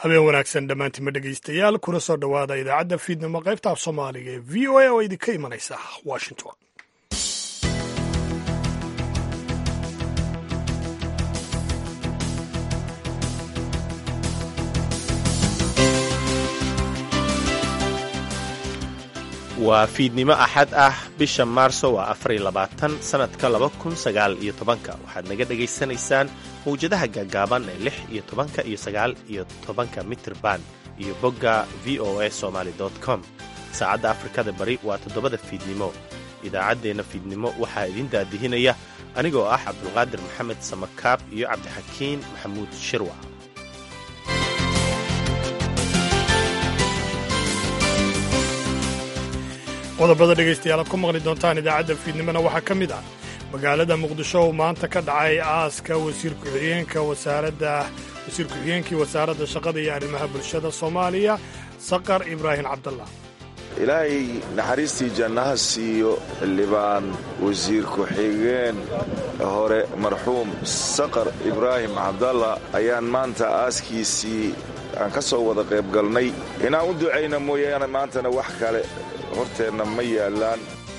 habeen wanaagsan dhammaantima dhegaystayaal kuna soo dhowaada idaacadda fiidnimo qaybta af soomaaliga ee v o a oo idinka imanaysa washington waa fiidnimo axad ah bisha maarso waa afariy labaatan sannadka laba kun sagaal iyo tobanka waxaad naga dhegaysanaysaan mawjadaha gaagaaban ee lix iyo tobanka iyo sagaal iyo tobanka mitirban iyo bogga v o a somaali com saacadda afrikada bari waa toddobada fiidnimo idaacaddeenna fiidnimo waxaa idiin daadihinaya anigoo ah cabdulqaadir maxamed samakaab iyo cabdixakiin maxamuud shirwac qodobada dhegaystayaal aad ku maqli doontaan idaacadda fiidnimona waxaa ka mid ah magaalada muqdisho uu maanta ka dhacay aaska wasiir ku-xigeenka wasaaradda wasiir ku-xigeenkii wasaaradda shaqada iyo arrimaha bulshada soomaaliya saqar ibraahim cabdallah ilaahay naxariistii jannaha siiyo xildhibaan wasiir ku-xigeen hore marxuum saqar ibraahim cabdalla ayaan maanta aaskiisii aan ka soo wada qayb galnay inaan u ducayna mooyaane maantana wax kale horteenna ma yaallaan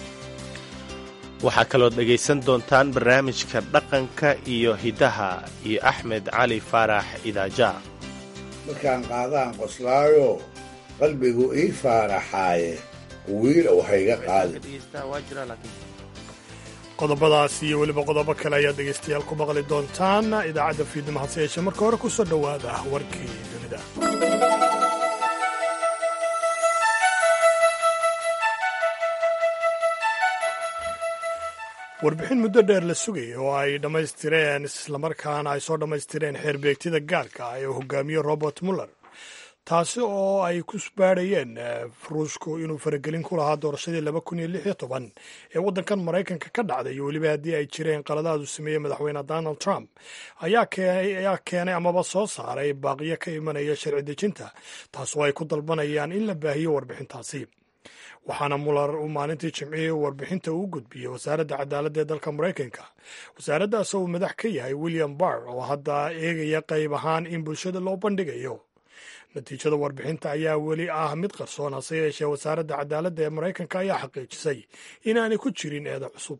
waxaa kalood dhegaysan doontaan barnaamijka dhaqanka iyo hiddaha iyo axmed cali faarax idaaja markaan qaadaan qoslaayo qalbigu ii faaraxaaye wiilow hayga qaadi qodobadaas iyo weliba qodobo kale ayaad dhegaystayaal ku maqli doontaan idaacadda fiidnimo hase yeeshee marka hore ku soo dhowaada warkii dunida warbixin muddo dheer la sugayay oo ay dhammaystireen islamarkaana ay soo dhammaystireen xeerbeegtida gaarka ah ee hogaamiye robert muller taasi oo ay ku baadhayeen ruushku inuu faragelin ku lahaa doorashadii laba kun iyo lix iyo toban ee waddankan maraykanka ka dhacday iyo weliba haddii ay jireen qaladaad uu sameeyey madaxweyne donald trump ayaa keenay amaba soo saaray baaqiyo ka imanaya sharci dejinta taas oo ay ku dalbanayaan in la baahiyo warbixintaasi waxaana muller uu maalintii jimcihii warbixinta uu gudbiyey wasaaradda cadaaladda ee dalka maraykanka wasaaraddaas oo uu madax ka yahay william barr oo hadda eegaya qayb ahaan in bulshada loo bandhigayo natiijada warbixinta ayaa weli ah mid qarsoon hase yeeshee wasaaradda cadaaladda ee maraykanka ayaa xaqiijisay inaanay ku jirin eeda cusub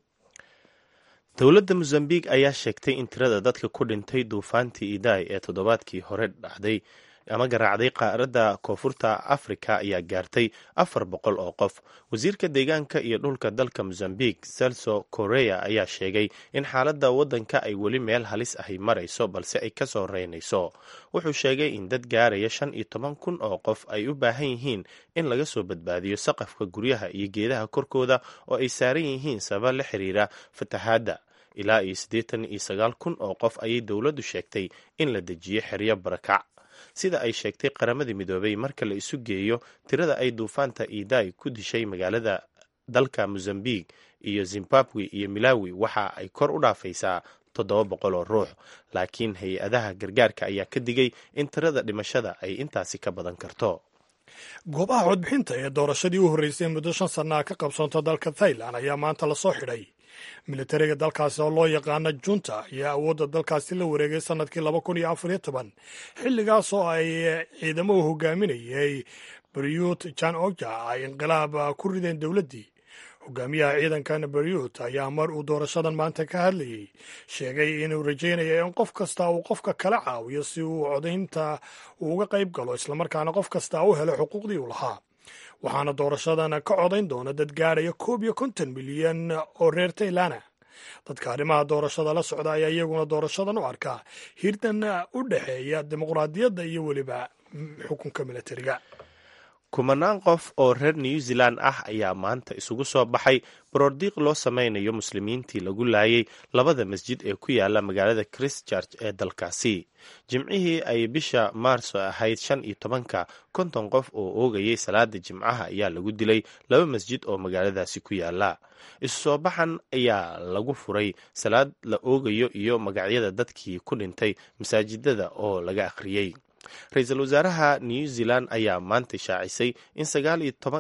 dowladda mosambiq ayaa sheegtay in tirada dadka ku dhintay duufaantii idaay ee toddobaadkii hore dhacday ama garaacday qaaradda koonfurta afrika ayaa gaartay afar boqol oo qof wasiirka deegaanka iyo dhulka dalka mosambiq celso korea ayaa sheegay in xaaladda waddanka ay weli meel halis ahi marayso balse ay ka soo reynayso wuxuu sheegay in dad gaaraya shan iyo toban kun oo qof ay u baahan yihiin in laga soo badbaadiyo saqafka guryaha iyo geedaha korkooda oo ay saaran yihiin sabab la xiriira fatahaadda ilaa iyo siddeetan iyo sagaal kun oo qof ayay dowladdu sheegtay in la dejiyo xeryo barakac sida ay sheegtay qaramadii midoobay marka la isu geeyo tirada ay duufaanta iidaay ku dishay magaalada dalka mosambiq iyo zimbabwe iyo milawi waxa ay kor u dhaafaysaa toddoba boqol oo ruux laakiin hay-adaha gargaarka ayaa ka digay in tirada dhimashada ay intaasi ka badan karto goobaha codbixinta ee doorashadii u horreysay muddo shan sannaha ka qabsoonta dalka thailand ayaa maanta lasoo xidhay militariga dalkaasi oo loo yaqaana junta ayaa awoodda dalkaasi la wareegay sannadkii laba kun iyo afar iyo toban xilligaas oo ay ciidamo u hogaaminayay baryut jan oja ay inqilaab ku rideen dowladdii hogaamiyaha ciidankan baryut ayaa mar uu doorashadan maanta ka hadlayey sheegay inuu rajaynayo in qof kasta uu qofka kala caawiyo si uu codaynta uga qayb galo islamarkaana qof kasta u helo xuquuqdii uu lahaa waxaana doorashadan ka codayn doona dad gaadhaya koob iyo konton milyan oo reer taylana dadka arrimaha doorashada la socda ayaa iyaguna doorashadan u arkaa hirdan u dhexeeya dimuqraadiyadda iyo weliba xukunka militariga kumanaan qof oo reer new zealand ah ayaa maanta isugu soo baxay baroordiiq loo sameynayo muslimiintii lagu laayay labada masjid ee ku yaala magaalada christchurch ee dalkaasi jimcihii ay bisha maarso ahayd shan iyo tobanka konton qof oo oogayay salaada jimcaha ayaa lagu dilay laba masjid oo magaaladaasi ku yaala isu soo baxan ayaa lagu furay salaad la oogayo iyo magacyada dadkii ku dhintay masaajidada oo laga akhriyey ra-iisul wasaaraha new zealand ayaa maanta shaacisay in sagaal iyo toban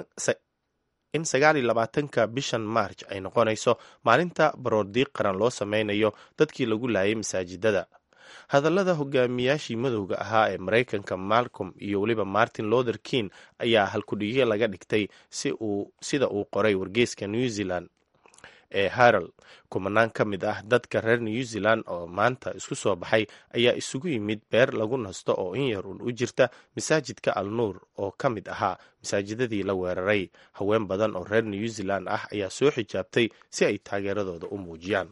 in sagaal iyo labaatanka bishan march ay noqonayso maalinta baroordiiq qaran loo sameynayo dadkii lagu laayay masaajidada hadallada hogaamiyaashii madowga ahaa ee maraykanka malcolm iyo weliba martin lother king ayaa halkudhigyo laga dhigtay sida uu qoray wargeyska new zealand ee harald kumanaan ka mid ah dadka reer new zealand oo maanta isku soo baxay ayaa isugu yimid beer lagu nasto oo in yar un u jirta masaajidka al nuur oo ka mid ahaa masaajidadii la weeraray haween badan oo reer new zealand ah ayaa soo xijaabtay si ay taageeradooda u muujiyaan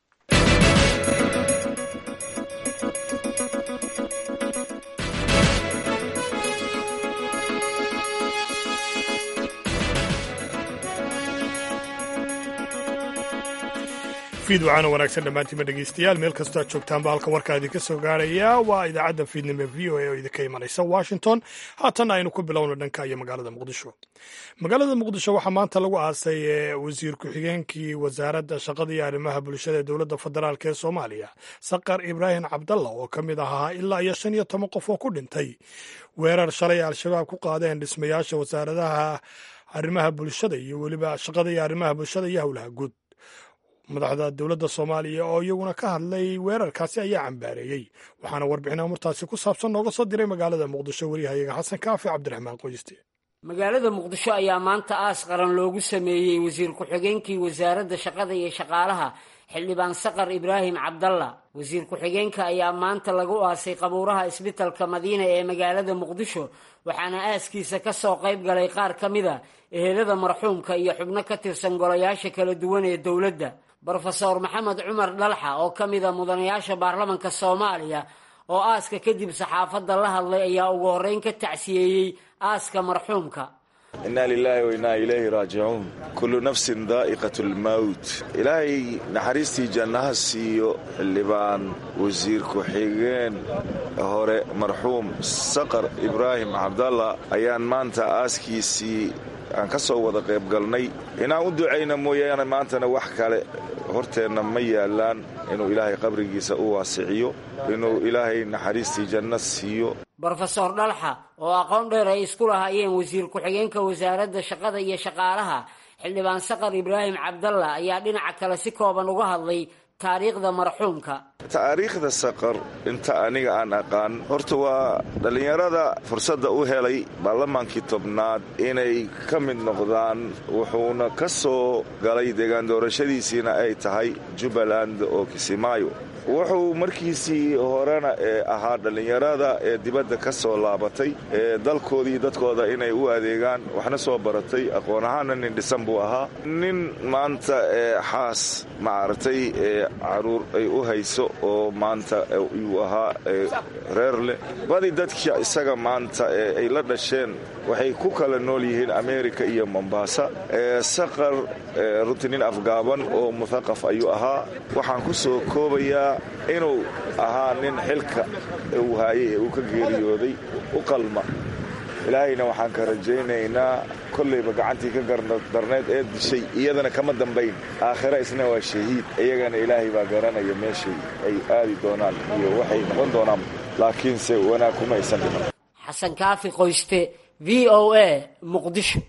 fiidwacaana wanaagsan dhammaantiima dhegeystayaal meel kastoo aad joogtaanba halka warkaa idinka soo gaaraya waa idaacadda fiidnimo v o a oo idinka imanaysa washington haatanna aynu ku bilowno dhanka iyo magaalada muqdisho magaalada muqdisho waxaa maanta lagu aasay wasiir ku-xigeenkii wasaaradda shaqada iyo arrimaha bulshada ee dowladda federaalk ee soomaaliya saqar ibraahim cabdalla oo ka mid ahaa ilaa iyo shan iyo toban qof oo ku dhintay weerar shalay al-shabaab ku qaadeen dhismayaasha wasaaradaha arrimaha bulshada iyo weliba shaqada iyo arrimaha bulshada iyo howlaha guud madaxda dowladda soomaaliya oo iyaguna ka hadlay weerarkaasi ayaa cambaareeyey waxaana warbixin amurtaasi ku saabsan nooga soo diray magaalada muqdisho waryahayaga xasan kaafi cabdiraxmaan qoyste magaalada muqdisho ayaa maanta aas qaran loogu sameeyey wasiir ku-xigeenkii wasaaradda shaqada iyo shaqaalaha xildhibaan saqar ibraahim cabdalla wasiir ku-xigeenka ayaa maanta lagu aasay qabuuraha isbitalka madiina ee magaalada muqdisho waxaana aaskiisa ka soo qayb galay qaar ka mida ehelada marxuumka iyo xubno ka tirsan golayaasha kala duwan ee dowladda brofeor maxamed cumar dhalxa oo ka mida mudanayaasha baarlamanka soomaaliya oo aaska kadib saxaafadda la hadlay ayaa ugu horreyn ka tacsiyeeyey aaska marxuumka innaa lilaahi wa innaa ilayhi raajicuun kullu nafsin daa'iqat lmawt ilaahay naxariistii jannaha siiyo xildhibaan wasiir ku-xigeen hore marxuum saqar ibraahim cabdalla ayaan maanta aaskiisii aan ka soo wada qayb galnay inaan u ducayna mooyaane maantana wax kale horteenna ma yaallaan inuu ilaahay qabrigiisa u waasiciyo inuu ilaahay naxariistii janno siiyo brofesor dhalxa oo aqoon dheer ay isku lahaayeen wasiir ku-xigeenka wasaaradda shaqada iyo shaqaalaha xildhibaan saqar ibraahim cabdalla ayaa dhinaca kale si kooban uga hadlay taariikhda marxuumka taariikhda saqar inta aniga aan aqaan horta waa dhallinyarada fursadda u helay baarlamaankii tobnaad inay ka mid noqdaan wuxuuna ka soo galay deegaan doorashadiisiina ay tahay jubbaland oo kisimaayo wuxuu markiisii horena ee ahaa dhallinyarada ee dibadda ka soo laabatay ee dalkoodii dadkooda inay u adeegaan waxna soo baratay aqoon ahaana nin dhisan buu ahaa nin maanta ee xaas maaragtay ee caruur ay u hayso oo maanta yuu ahaa reer leh badi dadka isaga maanta ee ay la dhasheen waxay ku kala nool yihiin amerika iyo mombasa ee saqar runtii nin afgaaban oo muthaqaf ayuu ahaa waxaan ku soo koobayaa inuu ahaa nin xilka uu haayay ee uu ka geeriyooday u qalma ilaahayna waxaan ka rajaynaynaa kollayba gacantii ka gardarneed ee dishay iyadana kama dambayn aakhira isna waa shahiid iyagana ilaahay baa garanaya meeshay ay aadi doonaan iyo waxay noqon doonaan laakiinse wanaag kuma aysan dhiman xasan kaafi qoyste v o a muqdisho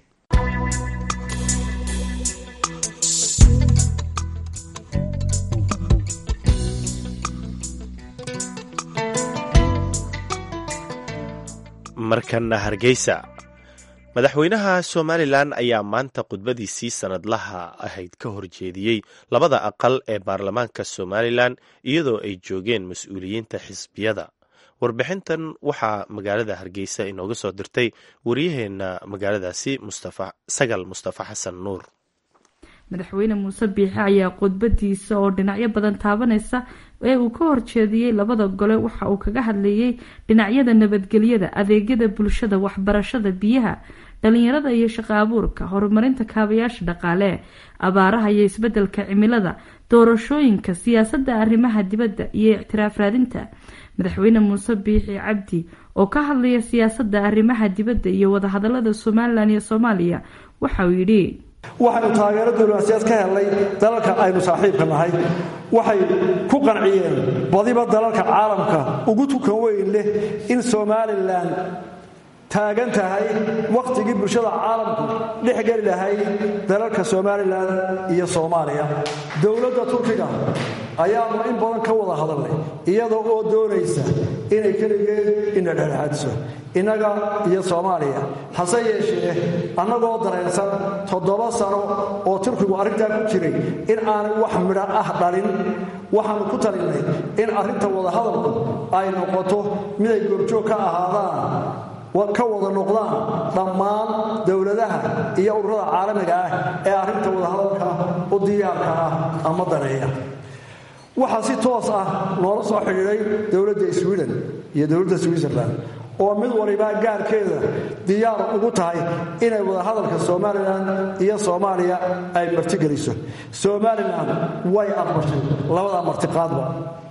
markana hargeysa madaxweynaha somalilan ayaa maanta khudbadiisii sanadlaha ahayd ka horjeediyey labada aqal ee baarlamaanka somalilan iyadoo ay joogeen mas-uuliyiinta xisbiyada warbixintan waxaa magaalada hargeysa inooga soo dirtay waryaheena magaaladaasi sagal mustafa xasan nuur madaxweyne muuse biixi ayaa khudbadiisa oo dhinacyo badan taabanaysa ee uu ka horjeediyey labada gole waxa uu kaga hadlayay dhinacyada nabadgelyada adeegyada bulshada waxbarashada biyaha dhalinyarada iyo shaqo abuurka horumarinta kaabayaasha dhaqaale abaaraha iyo isbedelka cimilada doorashooyinka siyaasada arrimaha dibadda iyo ictiraaf raadinta madaxweyne muuse biixi cabdi oo ka hadlaya siyaasada arrimaha dibadda iyo wadahadalada somalilan iyo soomaaliya waxauu yidhi waxaynu taageero diblomaasiyaad ka helnay dalalka aynu saaxiibka nahay waxay ku qanciyeen badiba dalalka caalamka ugu tukan weyn leh in somalilan taagan tahay wakhtigii bulshada caalamku dhex geli lahayd dalalka somalilan iyo soomaaliya dowladda turkiga ayaanu in badan ka wada hadalnay iyada oo doonaysa inay keligeed ina dhexdhexaadiso innaga iyo soomaaliya hase yeeshee annagoo dareensan toddoba sano oo turkigu arrintaa ku jiray in aanay wax midho ah dhalin waxaannu ku talinnay in arrinta wadahadalku ay noqoto miday goobjoog ka ahaadaan ka wada noqdaan dhammaan dowladaha iyo ururada caalamiga ah ee arrinta wadahadalka u diyaarka ah ama daneeya waxaa si toos ah noola soo xidhiidhay dowladda swiden iyo dowladda switzerland oo mid walibaa gaarkeeda diyaar ugu tahay inay wadahadalka somalilan iyo soomaaliya ay martigeliso somalilan way aqbashay labada martiqaadba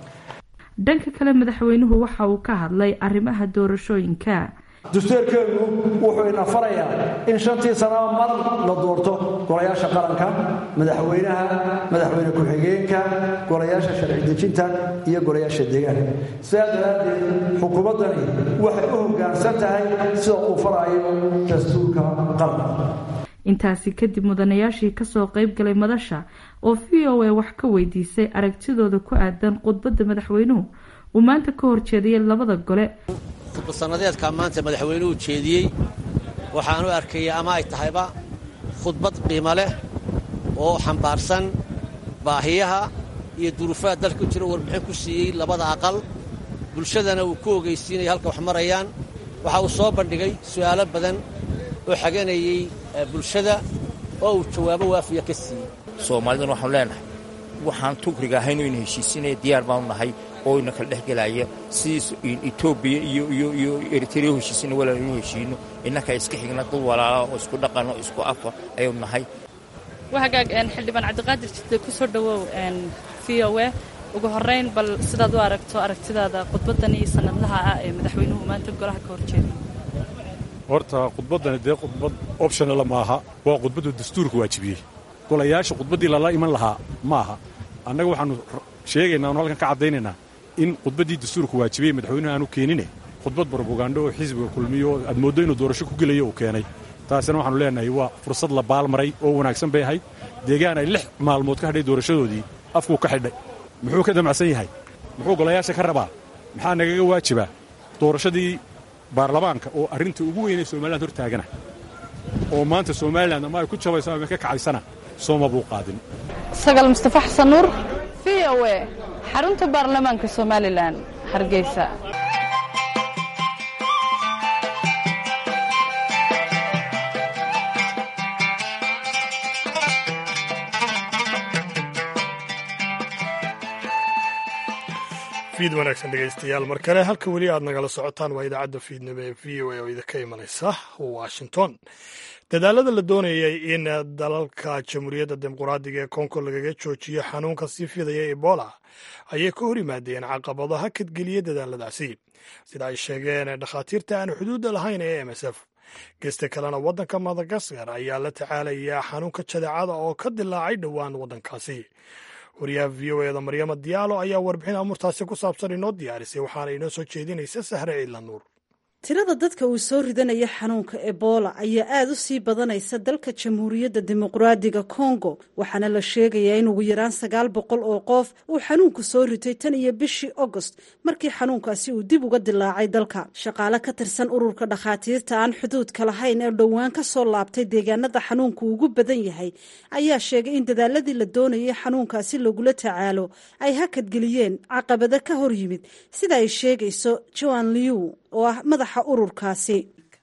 dhanka kale madaxweynuhu waxa uu ka hadlay arrimaha doorashooyinka dastuurkeenu wuxuu ina farayaa in shantii sanaba mar la doorto golayaasha qaranka madaxweynaha madaxweyne ku-xigeenka golayaasha sharci dejinta iyo golayaasha deegaanka sidaa daraaddeed xukuumaddani waxay u hoggaansan tahay sida uu farayo dastuurka qaranka intaasi kadib mudanayaashii kasoo qayb galay madasha oo v o a wax ka weydiisay aragtidooda ku aadan khudbadda madaxweynuhu uu maanta ka horjeediyay labada gole khudbadsannadeedkaa maanta madaxweynuhu jeediyey waxaanu arkaya ama ay tahayba khudbad qiimo leh oo xambaarsan baahiyaha iyo duruufaha dalka ku jira warbixin ku siiyey labada aqal bulshadana uu ku ogeysiinaya halka wax marayaan waxa uu soo bandhigay su'aalo badan oo xaganayey bulshada oo uu jawaabo waafiya ka siiyey soomaaliduna waxaanu leenahay waxaan tukriga ahayn inu heshiisinaya diyaar baanu nahay oo ina kala dhex gelaya sidii etoobiya iyo iyo iyo eritrea u heshiisina walaal inu heshiino innaka iska xigna dad walaala oo isku dhaqan oo isku afa ayaynu nahay wahagaag xildhibaan cabdiqaadir jidde ku soo dhowow v o a ugu horrayn bal sidaad u aragto aragtidaada khudbaddan iyo sanadlaha ah ee madaxweynuhu maanta golaha ka horjeeday horta khudbaddani dee khudbad optionala maaha waa khudbaddu dastuurka waajibiyey golayaasha khudbaddii lala iman lahaa ma aha annaga waxaannu sheegaynaa onu halkan ka caddaynaynaa in khudbaddii dastuurka waajibiyey madaxweynuhu aanu keenine khudbad barbogaandho oo xisbiga kulmiyo oo aad mooddo inuu doorasho ku gelayo uu keenay taasina waxaanu leenahay waa fursad la baalmaray oo wanaagsan bay ahayd deegaan ay lix maalmood ka hadhay doorashadoodii afkuu ka xidhay muxuu ka damacsan yahay muxuu golayaasha ka rabaa maxaa nagaga waajibaa doorashadii baarlamaanka oo arrinta ugu weynay somalilan hor taagana oo maanta somalilan ama ay ku jabayso ama ka kacaysana sooma buu qaadin sagal mustafa xasan nuur v o a xarunta baarlamaanka somalilan hargeysa fiid wanaagsan dhegaystayaal mar kale halka weli aad nagala socotaan waa idaacadda fiidnimo ee v o a oo idinka imanaysa washington dadaalada la doonayay in dalalka jamhuuriyadda dimuquraadiga ee kongo lagaga joojiyo xanuunka sii fidaya ebola ayay ka hor yimaadeen caqabado hakadgeliya dadaaladaasi sida ay sheegeen dhakhaatiirta aan xuduudda lahayn ee m s f gesta kalena waddanka madagaskar ayaa la tacaalayaa xanuunka jadeecada oo ka dilaacay dhowaan waddankaasi wariyaha v o eda maryama diyaalo ayaa warbixin amurtaasi ku saabsan inoo diyaarisay waxaana inoo soo jeedinaysa sahre ciidla nuur tirada dadka uu soo ridanaya xanuunka ebola ayaa aada u sii badanaysa dalka jamhuuriyadda dimuqraadiga kongo waxaana la sheegayaa in ugu yaraan sagaal boqol oo qof uu xanuunku soo ritay tan iyo bishii agost markii xanuunkaasi uu dib uga dilaacay dalka shaqaale ka tirsan ururka dhakhaatiirta aan xuduudka lahayn ee dhowaan ka soo laabtay deegaanada xanuunku ugu badan yahay ayaa sheegay in dadaaladii la doonayay xanuunkaasi lagula tacaalo ay hakadgeliyeen caqabado ka hor yimid sida ay sheegayso joan liu oo ah madaxa ururkaasi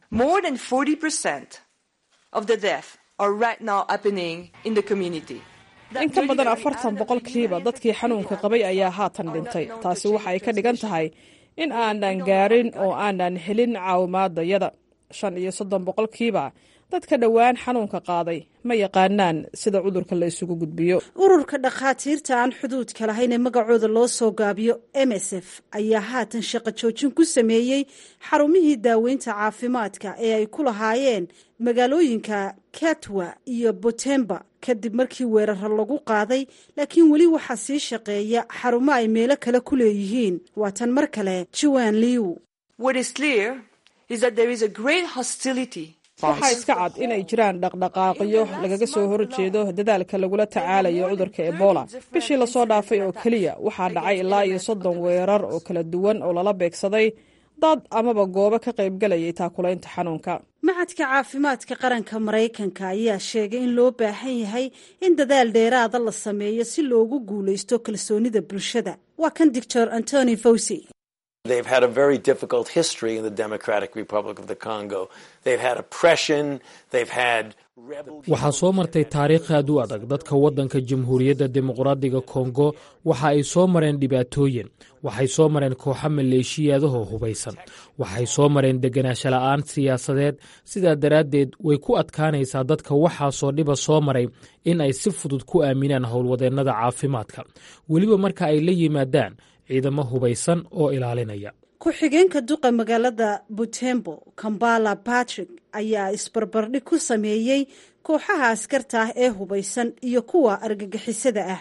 in ka badan afartan boqolkiiba dadkii xanuunka qabay ayaa haatan dhintay taasi waxa ay ka dhigan tahay in aanan gaarin oo aanan helin caawimaadayada shan iyo soddon boqolkiiba dadka dhowaan xanuunka qaaday ma yaqaanaan sida cudurka la isugu gudbiyo ururka dhakhaatiirta aan xuduudka lahayn ee magacooda loo soo gaabiyo m s f ayaa haatan shaqo joojin ku sameeyey xarumihii daaweynta caafimaadka ee ay ku lahaayeen magaalooyinka katwa iyo butemba kadib markii weeraro lagu qaaday laakiin weli waxaa sii shaqeeya xarumo ay meelo kale ku leeyihiin waa tan mar kale juan liw waxaa iska cad inay jiraan dhaqdhaqaaqyo lagaga soo horjeedo dadaalka lagula tacaalayo cudurka ebola bishii lasoo dhaafay oo keliya waxaa dhacay ilaa iyo soddon weerar oo kala duwan oo lala beegsaday dad amaba goobo ka qaybgalayay taakulaynta xanuunka macadka caafimaadka qaranka maraykanka ayaa sheegay in loo baahan yahay in dadaal dheeraada la sameeyo si loogu guulaysto kalsoonida bulshada waa kan doctor antony fawsi They've had a very difficult history in the Democratic Republic of the Congo. They've had oppression, they've had waxaa soo martay taariikh aad u adag dadka waddanka jamhuuriyadda dimuqraadiga kongo waxa ay soo mareen dhibaatooyin waxay soo mareen kooxo maleeshiyaadahoo hubaysan waxay soo mareen deganaansho la'aan siyaasadeed sidaa daraaddeed way ku adkaanaysaa dadka waxaasoo dhiba soo maray in ay si fudud ku aaminaan howlwadeennada caafimaadka weliba marka ay la yimaadaan ciidamo hubaysan oo ilaalinaya ku-xigeenka duqa magaalada butembo kambala patrick ayaa isbarbardhig ku sameeyey kooxaha askarta ah ee hubaysan iyo kuwa argagixisada ah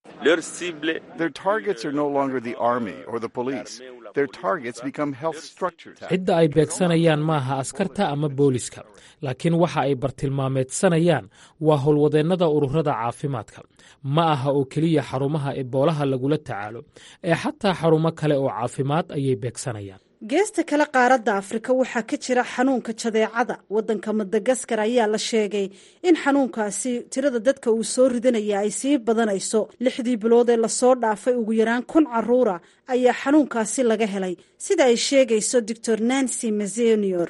cidda ay beegsanayaan maaha askarta ama booliska laakiin waxa ay bartilmaameedsanayaan waa howlwadeennada ururada caafimaadka ma aha oo keliya xarumaha eboolaha lagula tacaalo ee xataa xarumo kale oo caafimaad ayay beegsanayaan geesta kale qaaradda afrika waxaa ka jira xanuunka jadeecada waddanka madagaskar ayaa la sheegay in xanuunkaasi tirada dadka uu soo ridanaya ay sii badanayso lixdii bilood ee lasoo dhaafay ugu yaraan kun caruura ayaa xanuunkaasi laga helay sida ay sheegayso doctor nancy mazenior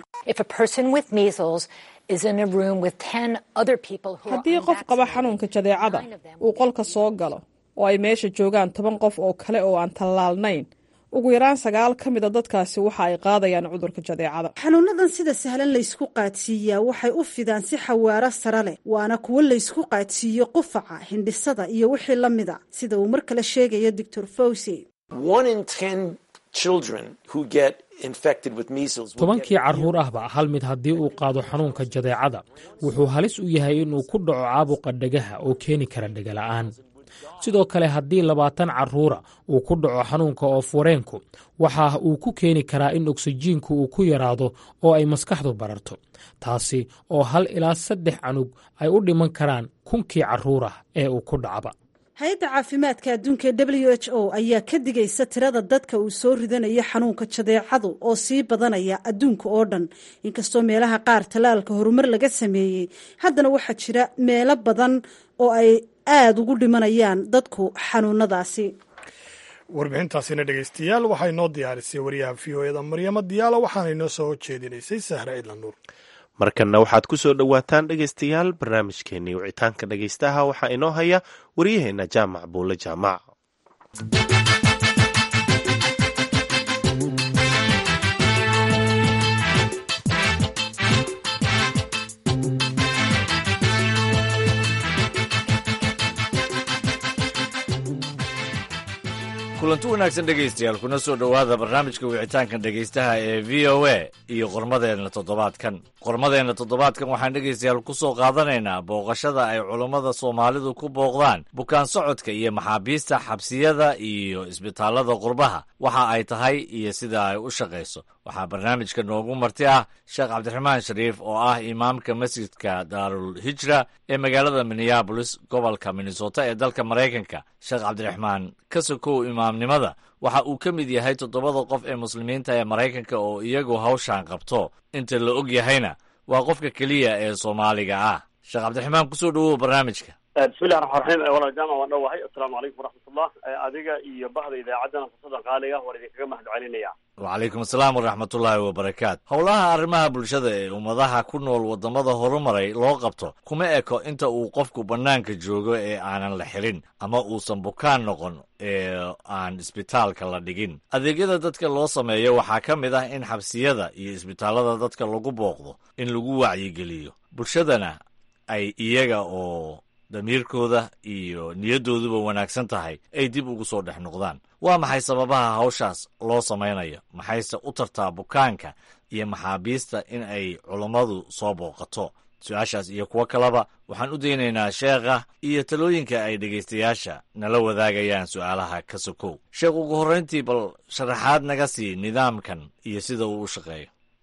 haddii qof qaba xanuunka jadeecada uu qolka soo galo oo ay meesha joogaan toban qof oo kale oo aan tallaalnayn ugu yaraan sagaal ka mida dadkaasi waxa ay qaadayaan cudurka jadeecada xanuunadan sida sahlan laysku qaadsiiyaa waxay u fidaan si xawaaro sare leh waana kuwo laysku qaadsiiyo qufaca hindhisada iyo wixii la mida sida uu mar kale sheegayo doctor fawsi tobankii carruur ahba hal mid haddii uu qaado xanuunka jadeecada wuxuu halis u yahay inuu ku dhaco caabuqa dhegaha oo keeni kara dhegala'aan sidoo kale haddii labaatan carruura uu ku dhaco xanuunka oof-wareenku waxa uu ku keeni karaa in oksijiinku uu ku yaraado oo ay maskaxdu bararto taasi oo hal ilaa saddex canug ay u dhiman karaan kunkii carruurah ee uu ku dhacba hay-adda caafimaadka adduunka ee w h o ayaa ka digaysa tirada dadka uu soo ridanayo xanuunka jadeecadu oo sii badanaya adduunka oo dhan inkastoo meelaha qaar tallaalka horumar laga sameeyey haddana waxaa jira meelo badan oo ay aada ugu dhimanayaan dadku xanuunadaasi warbixintaasina dhegaystayaal waxaa inoo diyaarisay wariyaha v o eda maryamo diyaalo waxaana inoo soo jeedinaysay sahre cidla nuur markanna waxaad ku soo dhowaataan dhegaystayaal barnaamijkeennii wicitaanka dhegaystaha waxaa inoo haya waryaheenna jaamac buule jaamac kulanti wanaagsan dhegaystayaal kuna soo dhowaada barnaamijka wicitaanka dhegaystaha ee v o a iyo qormadeenna toddobaadkan qormadeenna toddobaadkan waxaan dhegaystayaal ku soo qaadanaynaa booqashada ay culummada soomaalidu ku booqdaan bukaan socodka iyo maxaabiista xabsiyada iyo isbitaallada qurbaha waxa ay tahay iyo sida ay u shaqayso waxaa barnaamijka noogu marti ah sheekh cabdiraxmaan shariif oo ah imaamka masjidka daarul hijra ee magaalada minneabolis gobolka minnesota ee dalka maraykanka sheekh cabdiraxmaan ka sokow imaamnimada waxa uu ka mid yahay toddobada qof ee muslimiinta ee maraykanka oo iyagu hawshaan qabto inta la og yahayna waa qofka keliya ee soomaaliga ah sheekh cabdiraxmaan kusoo dhowow barnaamijka bismillahi raxmaan raxiim walaal jaamac waan dhowahay assalaamu calaykum waraxmatullah adiga iyo bahda idaacaddana fursadan qaaliga waan idinkaga mahad celinaya wacalaykum asalaam waraxmatullaahi wabarakaatu howlaha arrimaha bulshada ee ummadaha ku nool waddamada horumaray loo qabto kuma eko inta uu qofku bannaanka joogo ee aanan la xirin ama uusan bukaan noqon ee aan isbitaalka la dhigin adeegyada dadka loo sameeyo waxaa ka mid ah in xabsiyada iyo isbitaallada dadka lagu booqdo in lagu wacyigeliyo bulshadana ay iyaga oo damiirkooda iyo niyaddooduba wanaagsan tahay ay dib ugu soo dhex noqdaan waa maxay sababaha hawshaas loo samaynayo maxayse u tartaa bukaanka iyo maxaabiista in ay culummadu soo booqato su-aashaas iyo kuwo kaleba waxaan u daynaynaa sheekha iyo talooyinka ay dhegaystayaasha nala wadaagayaan su'aalaha ka sokow sheekh ugu horrayntii bal sharaxaad naga sii nidaamkan iyo sida uu u shaqeeyo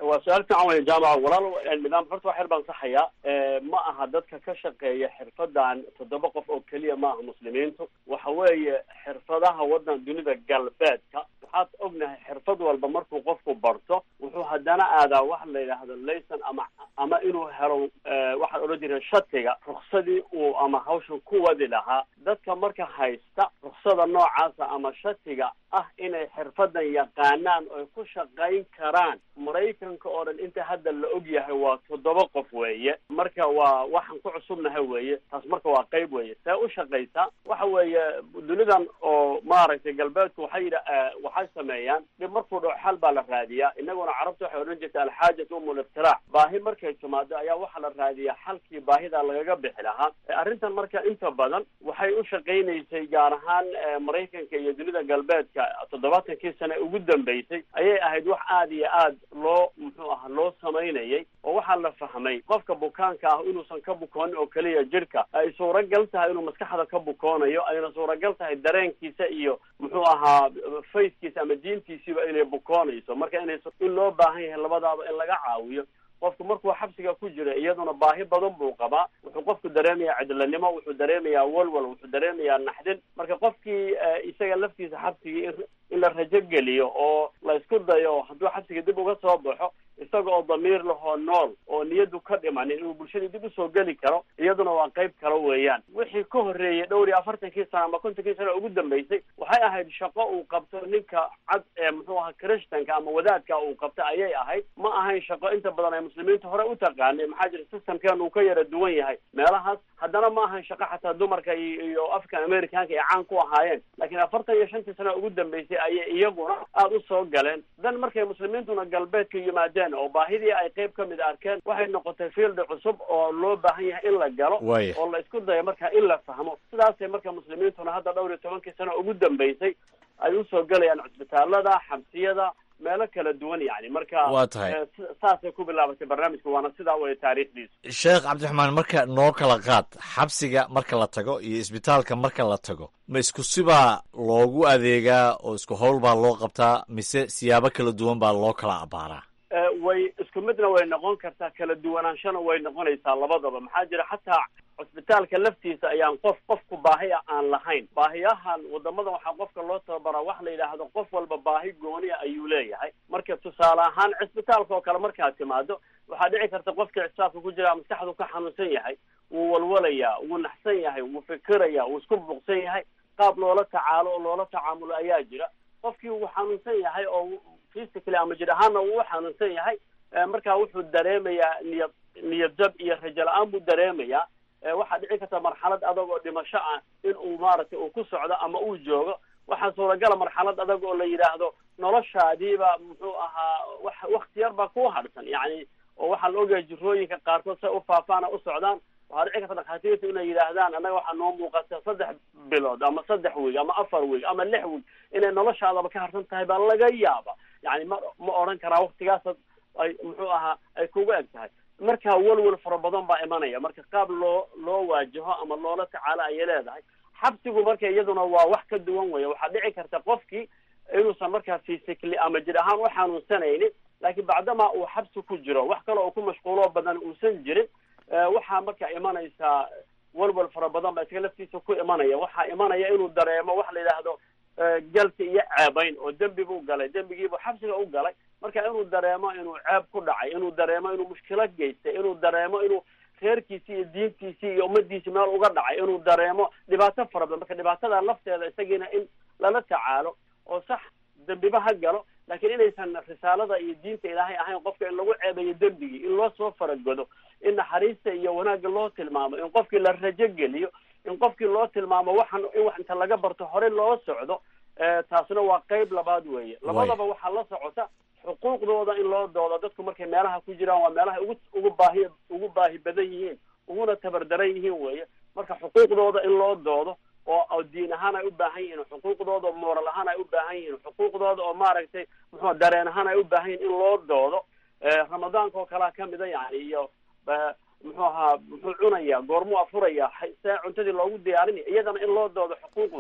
waa su-aal fiican weya jaamaca walaal nidaam horta wax yar baan saxayaa ma aha dadka ka shaqeeya xirfadan toddoba qof oo keliya ma aha muslimiintu waxa weeye xirfadaha wadan dunida galbeedka waxaad ognahay xirfad walba markuu qofku barto wuxuu haddana aadaa wax la yidhaahdo layson ama ama inuu helo waxaan odhan jireen shatiga ruksadii uu ama hawshan ku wadi lahaa dadka marka haysta ruksada noocaasa ama shatiga ah inay xirfadan yaqaanaan oy ku shaqayn karaan maraykanka oo dhan inta hadda la og yahay waa toddoba qof weeye marka waa waxaan ku cusubnahay weeye taas marka waa qayb weeye see u shaqaysaa waxa weeye dunidan oo maaragtay galbeedku waxay yidha waxay sameeyaan dhib markuu dhaco xal baa la raadiyaa inaguna carabta waxay odhan jirta alxaajatu umul iftiraac baahi markay timaado ayaa waxaa la raadiyaa xalkii baahida lagaga bixi lahaa arrintan marka inta badan waxay u shaqaynaysay gaar ahaan maraykanka iyo dunida galbeedka toddobaatankii sane ugu dambeysay ayay ahayd wax aada iyo aad loo muxuu aha loo samaynayay oo waxaa la fahmay qofka bukaanka ah inuusan ka bukoonin oo keliya jirka ay suuragal tahay inuu maskaxda ka bukoonayo ayna suuragal tahay dareenkiisa iyo muxuu ahaa fayskiisa ama diintiisiiba inay bukoonayso marka inay in loo baahan yahay labadaaba in laga caawiyo qofku markuu xabsiga ku jira iyaduna baahi badan buu qabaa wuxuu qofku dareemayaa cidlanimo wuxuu dareemayaa walwal wuxuu dareemayaa naxdin marka qofkii isaga laftiisa xabsigii in in la rajo geliyo oo la isku dayo hadduu xabsiga dib uga soo baxo isaga oo damiir lahoo nool oo niyadu ka dhimanin inuu bulshadii dib usoo geli karo iyaduna waa qayb kale weeyaan wixii ka horreeyey dhowr iyo afartankii sana ama kontonkii sana ugu dambeysay waxay ahayd shaqo uu qabto ninka cad ee muxuu ahaa christanka ama wadaadka uu qabta ayay ahayd ma ahayn shaqo inta badan ay muslimiinta hore u taqaanay maxaa jira systemkeenu uu ka yara duwan yahay meelahaas haddana ma ahayn shaqo xataa dumarka iyo african americanka ay caan ku ahaayeen laakiin afartan iyo shantii sana ugu dambeysay ayay iyaguna aada u soo galeen dan markay muslimiintuna galbeedka yimaadeen oo baahidii ay qayb ka mid arkeen waxay noqotay field cusub oo loo baahan yahay in la galo Waaya. oo la isku dayo marka in la fahmo sidaasay marka muslimiintuna hadda dhowr iyo tobankii sano ugu dambeysay ay usoo gelayaan cusbitaalada xabsiyada meelo kala duwan yani marka Waa tahay. eh, si- saasay ku bilaabatay barnaamijka waana sidaa waya taariikhdiisu sheekh cabdiraxmaan marka noo kala qaad xabsiga marka la tago iyo isbitaalka marka la tago ma isku sibaa loogu adeegaa oo isku howl baa loo qabtaa mise siyaabo kala duwan baa loo kala abaaraa Eh, way isku midna way noqon kartaa kala duwanaanshana way noqonaysaa labadaba maxaa jira xataa cusbitaalka laftiisa ayaan qof qofku baahi ah aan lahayn baahiyahan wadamadan waxaa qofka loo tababaraa wax la yidhaahdo qof walba baahi gooniya ayuu leeyahay marka tusaale ahaan cisbitaalka oo kale markaad timaado waxaa dhici karta qofkii cisbitaalka ku jira maskaxdu ka xanuunsan yahay wuu walwalayaa wuu naxsan yahay wuu fikiraya wuu isku buuqsan yahay qaab loola tacaalo oo loola tacaamulo ayaa jira qofkii wuu xanuunsan yahay oo physically ama jir ahaanna wuu u xanuunsan yahay Eh, marka wuxuu dareemayaa niyad niyad jab iyo rajo la-aan buu dareemayaa Eh, waxaa dhici karta marxalad adag oo dhimasho ah in uu maaragtay uu ku socdo ama uu joogo waxaa suuragala marxalad adag oo la yidhaahdo noloshaadiiba muxuu ahaa wax wakti yar baa ku hadhsan yacni oo waxaa la ogayaa jirooyinka qaarkood say u faafaana u socdaan waxaa dhici karta dhakhaatiirta inay yidhaahdaan annaga waxaa noo muuqata saddex bilood ama saddex wiig ama afar wiig ama lix wiig inay noloshaadaba ka harsan tahay baa laga yaaba yani ma ma odhan karaa waktigaas ay muxuu ahaa ay kugu eg tahay marka walwal fara badan baa imanaya marka qaab loo loo waajaho ama loola tacaalo ayay leedahay xabsigu marka iyaduna waa wax ka duwan weya waxaa dhici karta qofkii inuusan markaa physically ama jir ahaan u xanuunsanaynin laakiin bacdamaa uu xabsi ku jiro wax kale oo ku mashquuloo badan uusan jirin eh, waxaa marka imanaysaa walwal fara badan baa isaga laftiisa ku imanaya waxaa imanaya inuu dareemo wax la yidhaahdo eh, galka iyo ceebayn oo dembi buu galay dembigiibuu xabsiga u galay marka inuu dareemo inuu ceeb ku dhacay inuu dareemo inuu mushkilad geystay inuu dareemo inuu reerkiisii iyo diintiisii iyo ummadiisii meel uga dhacay inuu dareemo dhibaato fara badan marka dhibaatada lafteeda isagiina in lala tacaalo oo sax dembiba ha galo laakiin inaysan risaalada iyo diinta ilaahay ahayn qofka in lagu ceebayo dembigii in loo soo faragodo in naxariista iyo wanaagga loo tilmaamo in qofkii la rajo geliyo in qofkii loo tilmaamo waxan in wax inta laga barto hore loo socdo eh, taasina waa qayb labaad weeye labadaba waxaa la socota xuquuqdooda in loo doodo dadku markay meelaha ku jiraan waa meelaha ugu ugu baahi ugu baahi badan yihiin uguna tabardaran yihiin weeye marka xuquuqdooda in loo doodo oo oo diin ahaan ay u baahan yihiin xuquuqdooda oo mooral ahaan ay u baahan yihiin xuquuqdooda oo maaragtay muxuu dareen ahaan ay u baahan yihiin in loo doodo Eh, ramadaanka oo kalea kamida yani iyo eh, muxuu ahaa muxuu cunaya goormuu afuraya hay- see cuntadii loogu diyaarinaya iyadana in loo doodo xuquuqdoodii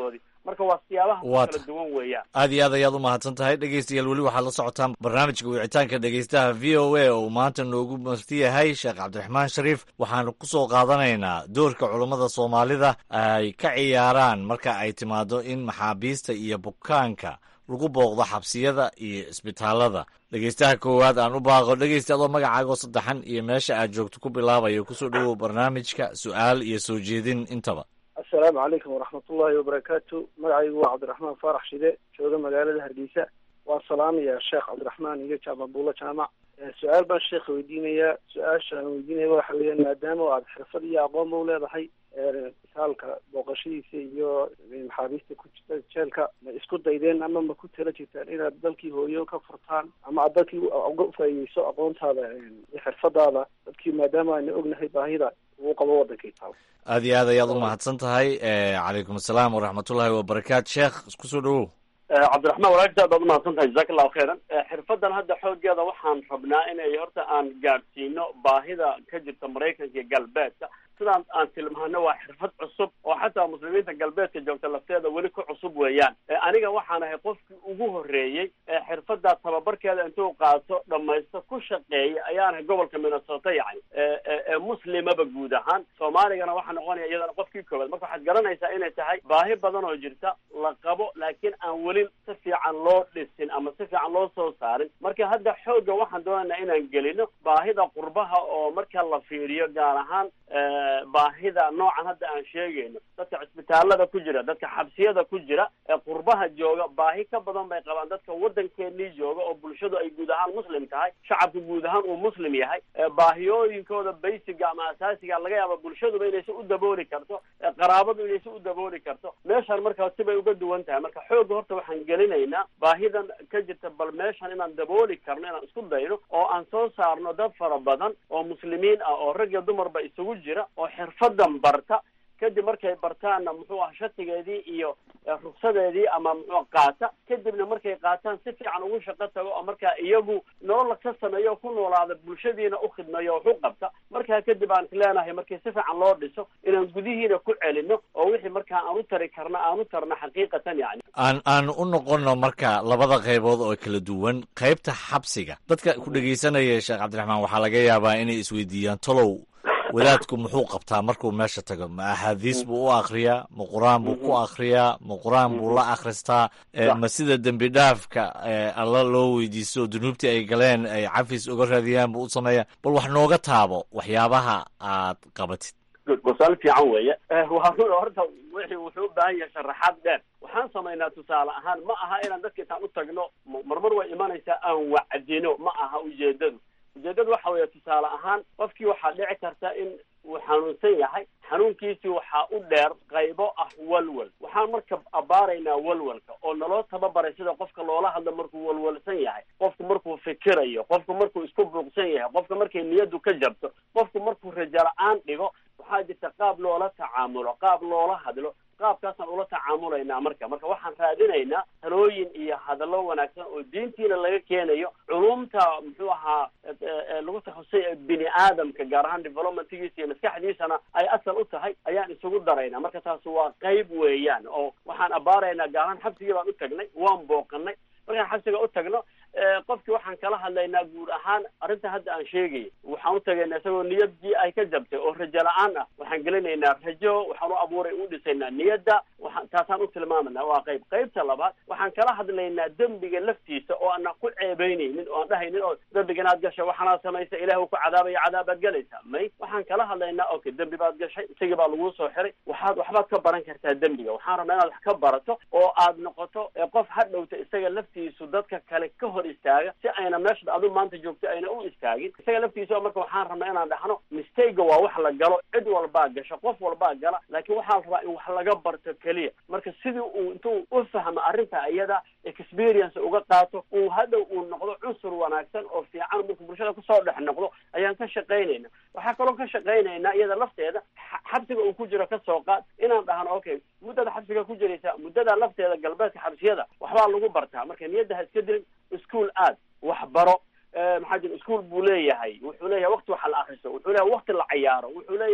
marka waa siyaabaha Waa kala duwan weeyaan aad iyo aad ayaad u mahadsan tahay dhegeystayaal weli waxaad la socotaan barnaamijka wicitaanka dhegeystaha v o a oo uu maanta noogu marti yahay sheekh cabdiraxmaan shariif waxaanu ku soo qaadanaynaa doorka culummada soomaalida ay ka ciyaaraan marka ay timaado in maxaabiista iyo bukaanka lagu booqdo xabsiyada iyo isbitaalada dhegeystaha koowaad aan u baaqo dhegeysta adoo magacaago saddexan iyo meesha aad joogto ku bilaabayo kusoo dhowow barnaamijka su-aal iyo soo jeedin intaba assalaamu calaykum waraxmatullaahi wabarakaatu magacaygu waa cabdiraxmaan faarax shide jooga magaalada hargeysa waa salaamaya sheekh cabdiraxmaan iyo jaamac buulo jaamac Eh, su-aal baan sheekha weydiinayaa su-aasha aan weydiinaya waxa weeyaan maadaama aad xirfad iyo aqoon ba u leedahay eh, isaalka booqashadiisa iyo maxaabiista ku jirta jeelka ma isku daydeen ama ma ku tala jirtaan inaad dalkii hooyo ka furtaan ama aad dalkii u- uga faa'iideyso aqoontaada eh, iyo xirfadaada dadkii maadaama ayna ognahay baahida uu qabo wadankii taal aad iyo aad ayaad u mahadsan tahay Eh, calaykum asalaam waraxmatullaahi wabarakaatu sheekh kusoo dhowow cabdiraxmaan walaagta aad baad umahadsan tahay jazaak allahu khayran Eh, xirfadan hadda xoogeeda waxaan rabnaa inay horta aan gaadhsiino baahida ka jirta maraykanka iyo galbeedka sidaan aan tilmaano waa xirfad cusub oo xataa muslimiinta galbeedka joogta lafteeda weli ku cusub weeyaan Eh, aniga waxaan ahay qofkii ugu horreeyey ee xirfadaa tababarkeeda intuu qaato dhamaysto ku shaqeeya ayaan ahay gobolka minnesota yacni ee- ee ee muslimaba guud ahaan soomaaligana waxaa noqonaya iyadana qofkii koowaad marka waxaad garanaysaa inay tahay baahi badan oo jirta la qabo laakiin aan weli si fiican loo dhisin ama si fiican loo soo saarin marka hadda xoogga waxaan doonaynaa inaan gelino baahida qurbaha oo marka la fiiriyo gaar ahaan eh, baahida noocan hadda aan sheegayno dadka cisbitaalada ku jira dadka xabsiyada ku jira ee qurbaha jooga baahi ka badan bay qabaan dadka waddankeenii jooga oo bulshadu ay guud ahaan muslim tahay shacabku guud ahaan uu muslim yahay ee baahiyooyinkooda basiga ama asaasiga laga yaaba bulshaduba inaysan u dabooli karto ee qaraabadu inaysan u dabooli karto meeshan markaa sibay uga duwan tahay marka xoogga horta waxaan gelinaynaa baahidan ka jirta bal meeshan inaan dabooli karno inaan isku dayno oo aan soo saarno dad fara badan oo muslimiin ah oo rag iyo dumarba isugu jira oo xirfadan barta kadib markay bartaanna muxuu ah shatigeedii iyo eh, ruksadeedii ama muxuu qaata kadibna markay qaataan si fiican ugu shaqo tago oo markaa iyagu nolol ka sameeyo oo ku noolaada bulshadiina u khidmeeyo oo waxu qabta markaa kadib aan isleenahay markii si fiican loo dhiso inaan gudihiina ku celino oo wixii markaa aan u tari karna aan u tarno xaqiiqatan yacni aan aan u noqono marka labada qaybood oo kala duwan qaybta xabsiga dadka ku dhegeysanaya sheekh cabdiraxmaan waxaa laga yaabaa inay isweydiiyaan tolow wadaadku muxuu qabtaa markuu meesha tago ma axaadiis buu u akhriyaa ma qur-aan buu ku akhriyaa ma qur-aan buu la akhristaa Eh, ma sida dembi dhaafka eh, alla loo weydiisto dunuubtii ay galeen ay cafis uga raadiyaan buu u sameeyaa bal wax nooga taabo waxyaabaha aad qabatid good wasaal fiican weeye Eh, waa run horta wixii wuxuu u baahan yahay sharaxaad dheer waxaan samaynaa tusaale ahaan ma aha inaan dadka intaan u tagno m- marmar way imanaysaa aan wacdino ma aha ujeedadu ujeedadu waxa weeye tusaale ahaan qofkii waxaa dhici karta in uu xanuunsan yahay xanuunkiisii waxaa u dheer qaybo ah walwal waxaan marka abaaraynaa walwalka oo naloo tababaray sida qofka loola hadlo markuu walwalsan yahay qofku markuu fikirayo qofku markuu isku buuqsan yahay qofka markay niyadu ka jabto qofku markuu rajo la-aan dhigo waxaa jirta qaab loola tacaamulo qaab loola hadlo qaabkaasaan ula tacaamulaynaa marka marka waxaan raadinaynaa talooyin iyo hadallo wanaagsan oo diintiina laga keenayo culumta muxuu ahaa e- e- lagu takhasustay ee bini aadamka gaar ahaan developmentgiisa iyo maskaxdiisana ay asal u tahay ayaan isugu daraynaa marka taas waa qayb weeyaan oo waxaan abaaraynaa gaar ahaan xabsigii baan u tagnay waan booqanay markaan xabsiga u tagno eh, qofkii waxaan kala hadlaynaa guud ahaan arrinta hadda aan sheegayay waxaan u tagaynaa isagoo niyadii ay ka jabtay oo rajo la-aan ah waxaan gelinaynaa rajo waxaan u abuuray u dhisaynaa niyadda waxaan taasaan u tilmaamanaa waa qayb qaybta labaad waxaan kala hadlaynaa dembiga laftiisa oo aanan ku ceebeynaynin oo aan dhahaynin oo dembiga inaad gashay waxaanaad samaysa ilaah uu ku cadaabaya cadaabaad galaysaa may waxaan kala hadlaynaa okay dembi baad gashay isagii baa laguu soo xiray waxaad waxbaad ka baran kartaa dembiga waxaan rabnaa inaad wax ka barato oo aad noqoto eh, qof hadhowta isaga laftiisu dadka kale ka hor istaaga si ayna meesha adu maanta joogto ayna u istaagin isaga laftiisa marka waxaan rabnaa inaan dhahno mistake waa wax la galo cid walbaa gasho qof walbaa gala laakiin waxaa la rabaa in wax laga barto keliya marka sidii uu intuu u fahmo arrinta iyada experience uga qaato uu hadhow uu noqdo cunsur wanaagsan oo fiican markuu bulshada kusoo dhex noqdo ayaan ka shaqaynayna waxaa kaloo ka shaqaynaynaa iyada lafteeda xa- xabsiga uu ku jiro ka soo qaad inaan dhahno okay muddada xabsiga ku jiraysa muddada lafteeda galbeedka xabsiyada waxbaa lagu bartaa marka niyadda ha iska dilin ischool aad waxbaro Eh, maxaa jira ischool buu leeyahay wuxuu leeyahay wakti waxa la akriso wuxuu leeyahay wakti la cayaaro wuxuu leeyahay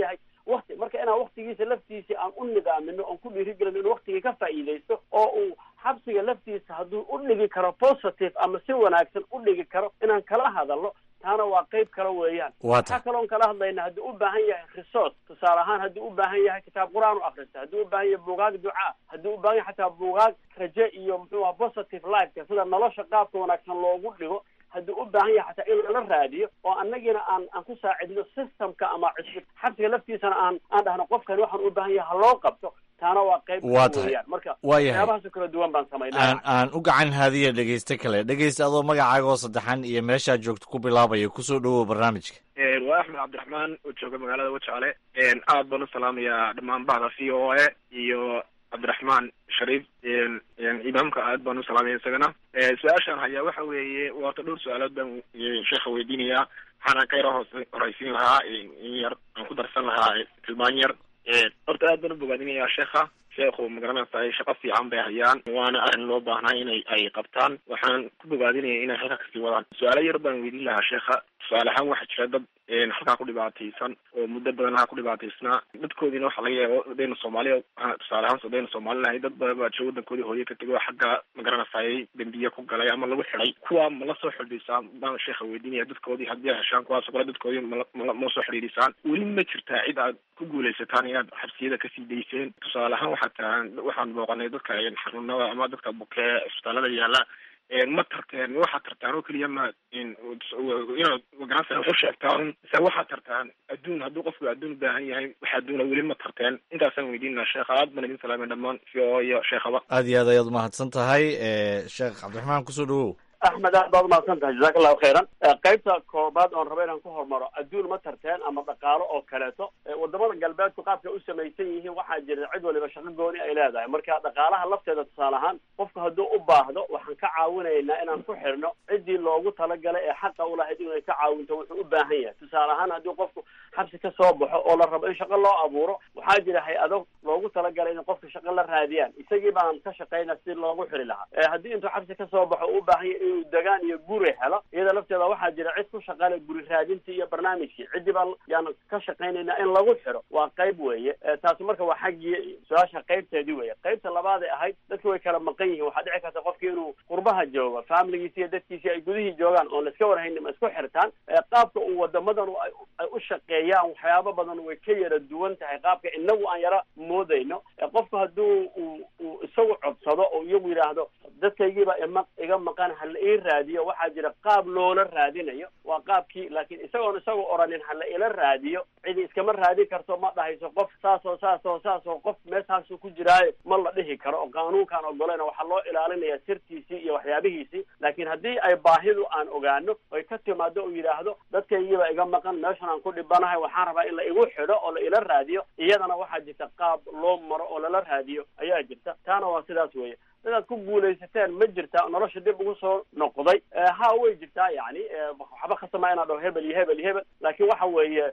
wakti marka inaan waktigiisa laftiisa aan u nidaamino oon ku dhiirigelino inuu waktigii ka faa'iidaysto oo uu xabsiga laftiisa hadduu u dhigi karo positive ama si wanaagsan u dhigi karo inaan kala hadalno taana waa qayb kale weeyaan waxaa kaloon kala hadlayna hadduu u baahan yahay resource tusaale ahaan hadduu u baahan yahay kitaab qur-aan u akrista hadduu u baahan yahay buugaag ducaa hadduu u baahan yahay xataa buugaag raje iyo muxuu aha positive lifeka sida nolosha qaabka wanaagsan loogu dhigo hadduu u baahan yahay xataa in lala raadiyo oo annagiina aan aan ku saacidno systemka ama cusub xabsiga laftiisana aan aan dhahno qofkani waxaan u baahan yahay ha loo qabto taana waa qayb Waa tahay. weeyaan marka Waa yahay. waxyaabahaasoo kala duwan baan samaynaa aan aan u gacan haadiya dhegeyste kale dhegeysta adoo magacaaga oo saddexan iyo meeshaad joogto ku bilaabaya kusoo dhowow barnaamijka waa axmed cabdiraxmaan oo jooga magaalada wajaale aad baan u salaamayaa dhammaan bahda v o a iyo cabdiraxmaan shariif imaamka aad baan u salaamaya isagana su-aashaan hayaa waxa weeye waata dhowr su-aalood baan sheekha weydiinayaa waxaana ka yaro hoos horeysiin lahaa in yar aan ku darsan lahaa tilmaan yar horta aad baan u bogaadinayaa sheekha sheekhu magaranaysa shaqo fiican bay hayaan waana arrin loo baahnaa inay ay qabtaan waxaan ku bogaadinaya inay halka kasii wadaan su-aalo yar baan weydiin lahaa sheekha tusaale ahaan waxaa jira dad halkaa ku dhibaataysan oo muddo badan halkaa ku dhibaataysnaa dadkoodiina waxaa laga yaaba hadayna soomaaliya tusaale ahaan hadayna soomaali nahay dad badan baa jira wadankoodii hooye ka tegay oo xagga magaranaysaay dembiye ku galay ama lagu xidhay kuwa mala soo xidhiisaan baan sheekha weydiinaya dadkoodii haddii ay heshaan kuwaas oo kale dadkoodii mala mala ma soo xidhiidhisaan weli ma jirtaa cid aad ku guulaysataan inaad xabsiyada kasii dayseen tusaale ahaan waxaa tahan waxaan booqanay dadka xanuunada ama dadka bukee isbitaalada yaala ma tarteen waxaad tartaan oo keliya ma inaad magaranaysa wax u sheegtaan mise waxaad tartaan adduun hadduu qofku adduun u baahan yahay wax adduuna weli ma tarteen intaasaan weydiin lahaa sheekha aad baan idin salaamay dhammaan v o iyo sheekhaba aad iyo aad ayaad umahadsan tahay sheekh cabdiraxmaan kusoo dhowow axmed aad baad umahadsan tahay jazaak allahu khayran qaybta koobaad oon rabo inaan ku hormaro adduun ma tarteen ama dhaqaalo oo kaleeto wadamada galbeedku qaabka u samaysan yihiin waxaa jira cid waliba shaqo gooni ay leedahay marka dhaqaalaha lafteeda tusaale ahaan qofku hadduu u baahdo waxaan ka caawinaynaa inaan ku xirno ciddii loogu talagalay ee xaqa ulahayd inay ka caawinto wuxuu u baahan yahay tusaale ahaan haddii qofku xabsi ka soo baxo oo la rabo in shaqo loo abuuro waxaa jira hay-ado loogu talagalay in qofka shaqo la raadiyaan isagii baan ka shaqayna si loogu xiri lahaa haddii intuu xabsi ka soo baxo uu u baahan yahay inuu degaan iyo guri helo iyada lafteeda waxaa jira cid ku shaqale guri raadintii iyo barnaamijkii ciddii baan yaan ka shaqaynaynaa in lagu xiro waa qayb weeye taasi marka waa xaggii su-aasha qaybteedii weeye qaybta labaaday ahayd dadki way kala maqan yihiin waxaa dhici karta qofki inuu qurbaha joogo familigiisi iyo dadkiisi ay gudihii joogaan oon laiska warhaynin ma isku xirtaan qaabka uu wadamadan ay u shaqeeyaan waxyaabo badan way ka yara duwan tahay qaabka inagu aan yara moodayno qofku hadduu uu uu isagu codsado oo iyagu yidhaahdo dadkaygiiba ima iga maqan hala ii raadiyo waxaa jira qaab loola raadinayo waa qaabkii laakiin isagoon isagoo oranin hala ila raadiyo cidi iskama raadin karto ma dhahayso qof saasoo saasoo saasoo qof meeshaasu ku jiraayo ma la dhihi karo oo qaanuunkaan ogolayna waxaa loo ilaalinaya sirtiisii iyo waxyaabihiisii laakiin haddii ay baahidu aan ogaano oy ka timaado uu yidhaahdo dadkaygiiba iga maqan meeshan aan ku dhibanahay waxaan rabaa in la igu xidho oo la ila raadiyo iyadana waxaa jirta qaab loo maro oo lala raadiyo ayaa jirta taana waa sidaas weeye dadaad ku guulaysateen ma jirtaa nolosha dib ugu soo noqday ha way jirtaa yani waxba khasama inaa dhaho hebel iyo hebel iyo hebel laakiin waxa weeye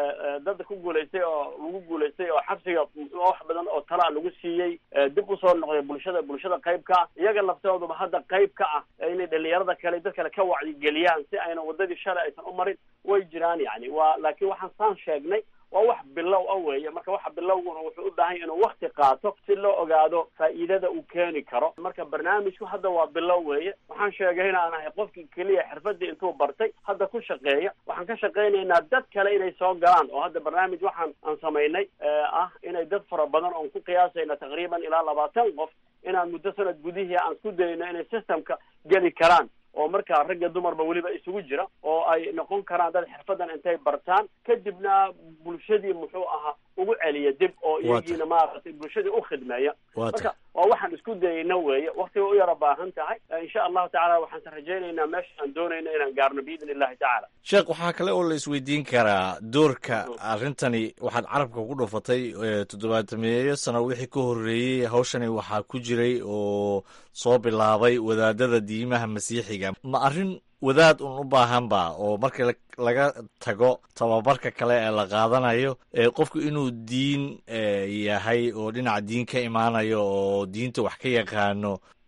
dad ku guulaystay oo lagu guulaystay oo xabsiga wax badan oo talaa lagu siiyey dib usoo noqday bulshada bulshada qayb ka ah iyaga laftooduba hadda qayb ka ah inay dhalinyarada kale dad kale ka wacyigeliyaan si ayna wadadii shalay aysan u marin way jiraan yani waa laakiin waxaan saan sheegnay waa wax bilow ah weeye marka waxa bilowguna wuxuu u baahan yahy inuu wakti qaato si loo ogaado faa'iidada uu keeni karo marka barnaamijku hadda waa bilow weeye waxaan sheegay inaan ahay qofkii keliya xirfadii intuu bartay hadda ku shaqeeya waxaan ka shaqaynaynaa dad kale inay soo galaan oo hadda barnaamij waxaan aan samaynay ah inay dad fara badan oon ku qiyaasayna taqriiban ilaa labaatan qof inaan muddo sanad gudihii aan isku dayno inay systemka geli karaan oo markaa ragga dumarba weliba isugu jira oo ay noqon karaan dad xirfadan intay bartaan kadibna bulshadii muxuu ahaa ugu celiya dib oo iyagiina maaragtay bulshadii u khidmeeya marka waa waxaan isku dayayna weeye waktiga u yara baahan tahay insha allahu tacala waxaan rajaynaynaa meesha aan doonayno inaan gaarno biidn illahi tacaala sheekh waxaa kale oo la isweydiin karaa doorka arrintani waxaad carabka ku dhufatay toddobaatameeyo sano wixii ka horreeyey hawshani waxaa ku jiray oo soo bilaabay wadaadada diimaha masiixiga ma arrin wadaad un u baahanba oo marka laga tago tababarka kale ee la qaadanayo qofku inuu diin yahay oo dhinaca diin ka imaanayo oo diinta wax ka yaqaano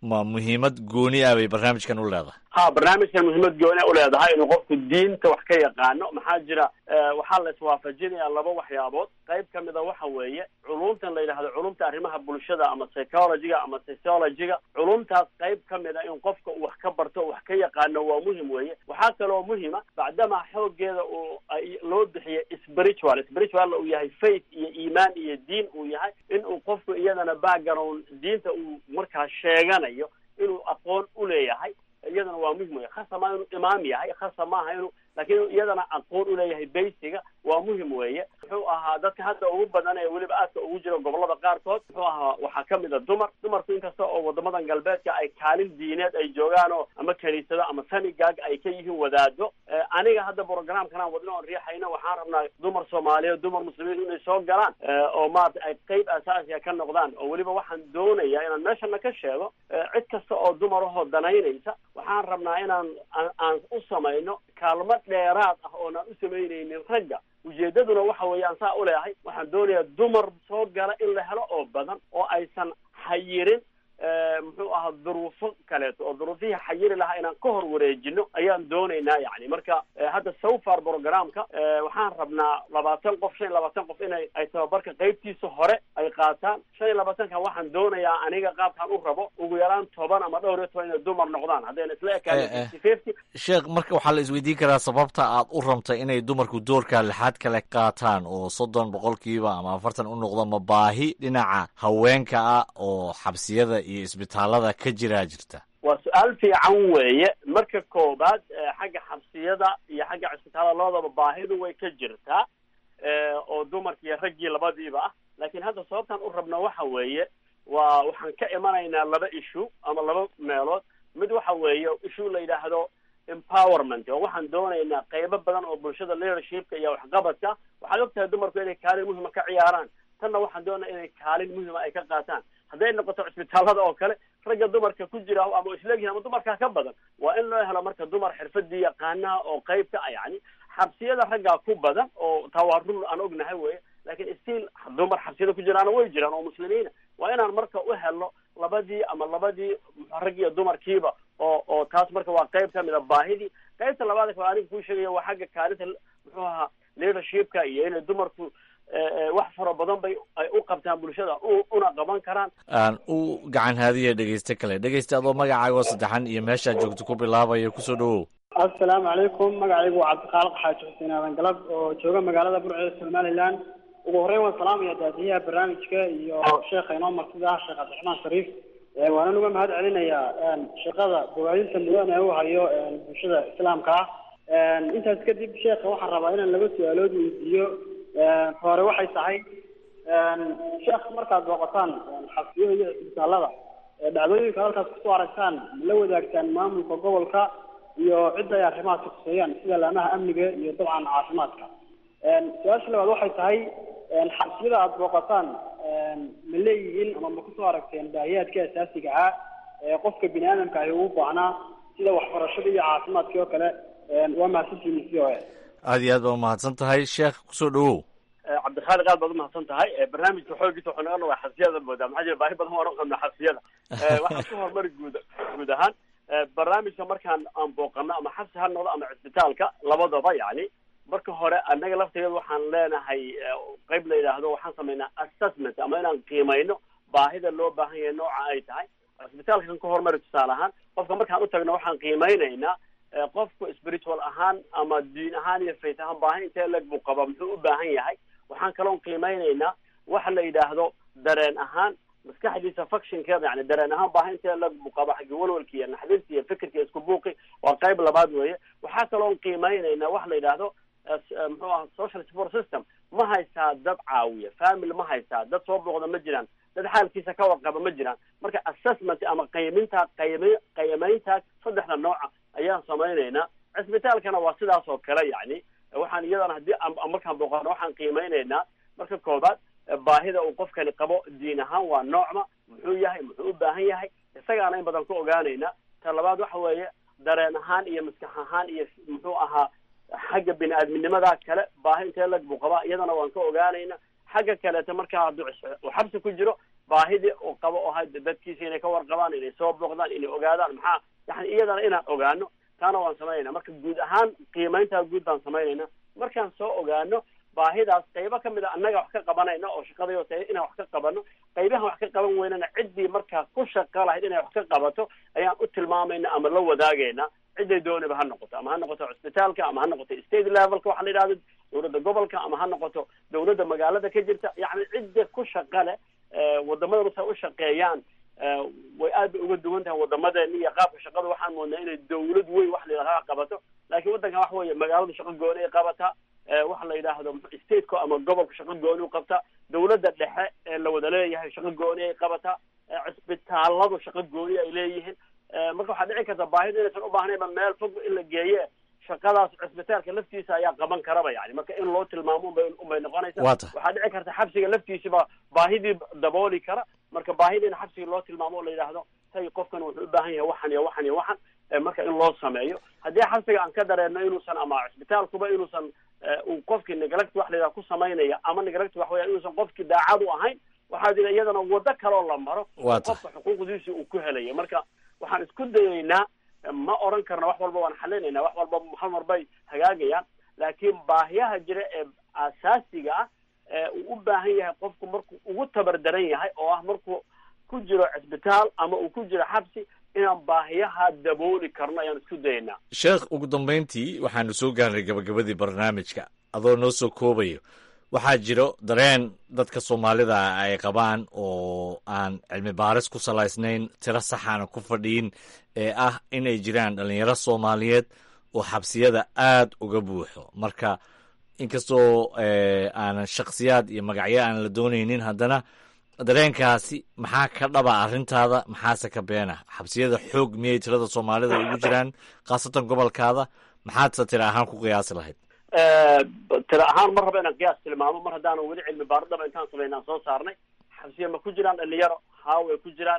ma muhiimad gooni ah bay barnaamijkan u leedahay ha barnaamijkan muhiimad gooni u leedahay inuu qofku diinta wax ka yaqaano maxaa jira waxaa la iswaafajinayaa laba waxyaabood qayb ka mida waxa weeye culumtan la yidhahdo culumta arrimaha bulshada ama psychologyga ama sociologyga culumtaas qayb ka mida in qofka uu wax ka barto o wax ka yaqaano waa muhim weeye waxaa kaloo muhima bacdamaa xoogeeda uu loo bixiyo spiritual spiritual uu yahay faith iyo iimaan iyo diin uu yahay in uu qofku iyadana background diinta uu markaa sheeganayo inuu aqoon u leeyahay iyadana waa muhim wey khasa maa inuu imaam yahay khasa maaha inuu laakiin inuu iyadana aqoon uleeyahay baysiga waa muhim weeye muxuu ahaa dadka hadda ugu badan ee weliba aadka ugu jira gobolada qaarkood muxuu ahaa waxaa kamid a dumar dumarku inkasta oo wadamadan galbeedka ay kaalin diineed ay joogaan oo ama kaniisado ama sanigaag ay ka yihiin wadaado aniga hadda programkan aan wadno oon riixayno waxaan rabnaa dumar soomaaliyeed dumar muslimiin inay soo galaan oo maarata ay qeyb asaasiga ka noqdaan oo weliba waxaan doonayaa inaan meeshana ka sheego cid kasta oo dumarahoo danaynaysa waxaan rabnaa inaan aan u samayno kaalmo dheeraad ah oonaan u samaynaynin ragga ujeedaduna waxa weeye aan saa uleeyahay waxaan doonayaa dumar soo gala in la helo oo badan oo aysan xayirin muxuu ahaa duruufo kaleeto oo duruufihii xayiri lahaa inaan ka hor wareejino ayaan doonaynaa yani marka hadda sofar programka waxaan rabnaa labaatan qof shan iyo labaatan qof inay ay tababarka qeybtiisa hore ay qaataan shan iyo labaatanka waxaan doonayaa aniga qaabkaan u rabo ugu yaraan toban ama dhowr iyo toban inay dumar noqdaan haddayna isla ekaan fifty sheekh marka waxaa la isweydiin karaa sababta aad u rabtay inay dumarku doorka lixaad kale qaataan oo soddon boqolkiiba ama afartan u noqdo ma baahi dhinaca haweenka ah oo xabsiyada iyo isbitaalada ka jiraa jirta waa su-aal fiican weeye marka koobaad xagga xabsiyada iyo xagga cisbitaalada labadaba baahidu way ka jirtaa oo dumarki iyo raggii labadiiba ah laakiin hadda sababtaan u rabna waxa weeye waa waxaan ka imanaynaa laba issue ama laba meelood mid waxa weeye issue la yidhaahdo empowerment oo waxaan doonaynaa qeybo badan oo bulshada leadershipka iyo waxqabadka waxaad ogtahay dumarku inay kaalin muhima ka ciyaaraan tanna waxaan doonaya inay kaalin muhima ay ka qaataan hadday noqoto cisbitaalada oo kale ragga dumarka ku jira ama isleegyihin ama dumarkaa ka badan waa in loo helo marka dumar xirfadii yaqaanaha oo qeybka ah yani xabsiyada raggaa ku badan oo taa waa run aan ognahay weye laakiin stiil dumar xabsiyada ku jiraana way jiraan oo muslimiina waa inaan marka u helno labadii ama labadii rag iyo dumarkiiba oo oo taas marka waa qeyb ka mid a baahidii qeybta labaad ka aniga kuu sheegaya waa xagga kaalinta muxuu ahaa leadershipka iyo inay dumarku wax fara badan bay ay u qabtaan bulshada una qaban karaan aan u gacan haadiya dhegeyste kale dhegeyste adoo magacaago saddexan iyo meeshaad joogto ku bilaabaya kusoo dhawow assalaamu calaykum magacaygu waa cabdikhaalaq xaaji xuseen aadan galab oo jooga magaalada burceeda somaliland ugu horreyn waan salaamaya daadiyaha barnaamijka iyo sheekha inoo martida ah sheekh cabdiraxmaan shariif waanan uga mahad celinayaa shaqada bogaadinta mudan ee u hayo bulshada islaamka ah intaas kadib sheekha waxaan rabaa inaan laba su-aalood weydiiyo hore waxay tahay sheekh markaad booqataan xabsiyada iyo isbitaalada dhacdooyinka halkaas kusoo aragtaan ma la wadaagtaan maamulka gobolka iyo cidda ay arrimahaas kuseeyaan sida laamaha amniga iyo dabcan caafimaadka su-aasha labaad waxay tahay xabsiyada aada booqataan ma leeyihiin ama ma kusoo aragteen baahiyaadka asaasiga ah ee qofka bini aadamka ahi ugu baahnaa sida waxbarashada iyo caafimaadkii oo kale waa mahadsantihiin c o a aada iyo aad baa umahadsan tahay sheekh kusoo dhawow cabdikhaaliq aad baad umahadsan tahay barnaamijka xoogiisa wuxuu naga noqdaa xabsiyada moodaa maxaa jira baahi badan waan u qabnaa xabsiyada waxaan ku horumari guud guud ahaan barnaamijka markaan aan booqano ama xabsi ha noqdo ama cisbitaalka labadaba yani marka hore annaga lafteeda waxaan leenahay qeyb la yidhaahdo waxaan samaynaa assessment ama inaan qiimayno baahida loo baahan yahay nooca ay tahay cisbitaalka kan ka horumari tusaale ahaan qofka markaan u tagno waxaan qiimeynaynaa qofku spiritual ahaan ama diin ahaan iyo faith ahaan baahi intee leg buu qaba muxuu u baahan yahay waxaan kaloon qiimeynaynaa waxa la yidhaahdo dareen ahaan maskaxdiisa fuctionkeeda yani dareen ahaan baahi intee leg buu qaba xagga walwalki iyo naxdinta iyo fikirka isku buuqi waa qayb labaad weeye waxaa kaloon qiimeynaynaa waxa la yidhaahdo muxuu aha social support system ma haystaa dad caawiya family ma haystaa dad soo booqda ma jiraan dad xaalkiisa ka warqaba ma jiraan marka assessment ama qayminta qaymi qaymayntaas saddexda nooca ayaan samaynaynaa cisbitaalkana waa sidaas oo kale yani waxaan iyadana haddii markaan booqano waxaan qiimeynaynaa marka koobaad baahida uu qofkani qabo diin ahaan waa noocma muxuu yahay muxuu u baahan yahay isagaana in badan ku ogaanaynaa ta labaad waxa weeye dareen ahaan iyo maskax ahaan iyo muxuu ahaa xagga bini aadminimada kale baahi intee lag buu qabaa iyadana waan ka ogaanayna xagga kaleeta markaa hadduu xabsi ku jiro baahidii uu qabo oo had dadkiisa inay ka warqabaan inay soo booqdaan inay ogaadaan maxaa yani iyadana inaan ogaano taana waan samaynayna marka guud ahaan qiimayntaa guud baan samaynayna markaan soo ogaano baahidaas qaybo kamid a annaga wax ka qabanayna oo shaqadayo tahay inaan wax ka qabano qaybahan wax ka qaban weynana ciddii markaa ku shaqa lahayd inay wax ka qabato ayaan u tilmaamayna ama la wadaagayna cidday dooniba ha noqoto ama ha noqoto cusbitaalka ama ha noqoto state levelka waxa la yidhahdo dowladda gobolka ama ha noqoto dowladda magaalada ka jirta yacni cidda ku shaqa leh wadamadan say u shaqeeyaan way aad bay uga duwan tahay wadamadeena iyo qaabka shaqada waxaan moodnaa inay dawlad weyn wax la yidhahdo qabato laakiin waddankan waxa weeye magaaladu shaqo gooni ay qabataa waxa la yidhaahdo stateka ama gobolka shaqo gooni u qabtaa dawladda dhexe ee la wada leeyahay shaqo gooni ay qabataa cisbitaaladu shaqo gooni ay leeyihiin marka waxaa dhici karta baahida inaysan u baahnayba meel fog in la geeye shaqadaas cisbitaalka laftiisa ayaa qaban karaba yani marka in loo tilmaamo unbay unbay noqonaysa waxaa dhici karta xabsiga laftiisiba baahidii dabooli kara marka baahida in xabsiga loo tilmaamo oo la yidhaahdo hay qofkan wuxuu u baahan yahay waxan iyo waxan iyo waxan marka in loo sameeyo haddii xabsiga aan ka dareerno inuusan ama cisbitaalkuba inuusan uu qofkii neglect wax la yidhaha ku samaynaya ama neglect wax weya inuusan qofkii daacad u ahayn waxaa jira iyadana wado kaloo la maro qofka xuquuqdiisi uu ku helayo marka waxaan isku dayaynaa ma oran karna wax walba waan xalinaynaa wax walba hal mar bay hagaagayaan laakiin baahiyaha jira ee asaasiga ah ee uu u baahan yahay qofku markuu ugu tabar daran yahay oo ah markuu ku jiro cisbitaal ama uu ku jiro xabsi inaan baahiyaha dabooli karno ayaan isku dayaynaa sheekh ugu dambayntii waxaanu soo gaarnay gabagabadii barnaamijka adoo noo soo koobayo waxaa jiro dareen dadka soomaalida ay qabaan oo aan cilmi baaris ku salaysnayn tiro saxaana ku fadhiyin ee ah inay jiraan dhalinyaro soomaaliyeed oo xabsiyada aad uga buuxo marka inkastoo aanan shakhsiyaad iyo magacyo aan la doonaynin haddana dareenkaasi maxaa ka dhaba arrintaada maxaase ka beena xabsiyada xoog miyay tirada soomaalida ugu jiraan khaasatan gobolkaada maxaadse tiro ahaan ku qiyaasi lahayd tira ahaan mar raba inaan qiyaas tilmaamo mar haddaanan weli cilmi baaridaba intaan samayna aan soo saarnay xabsiya ma ku jiraan dhalinyaro haa way ku jiraan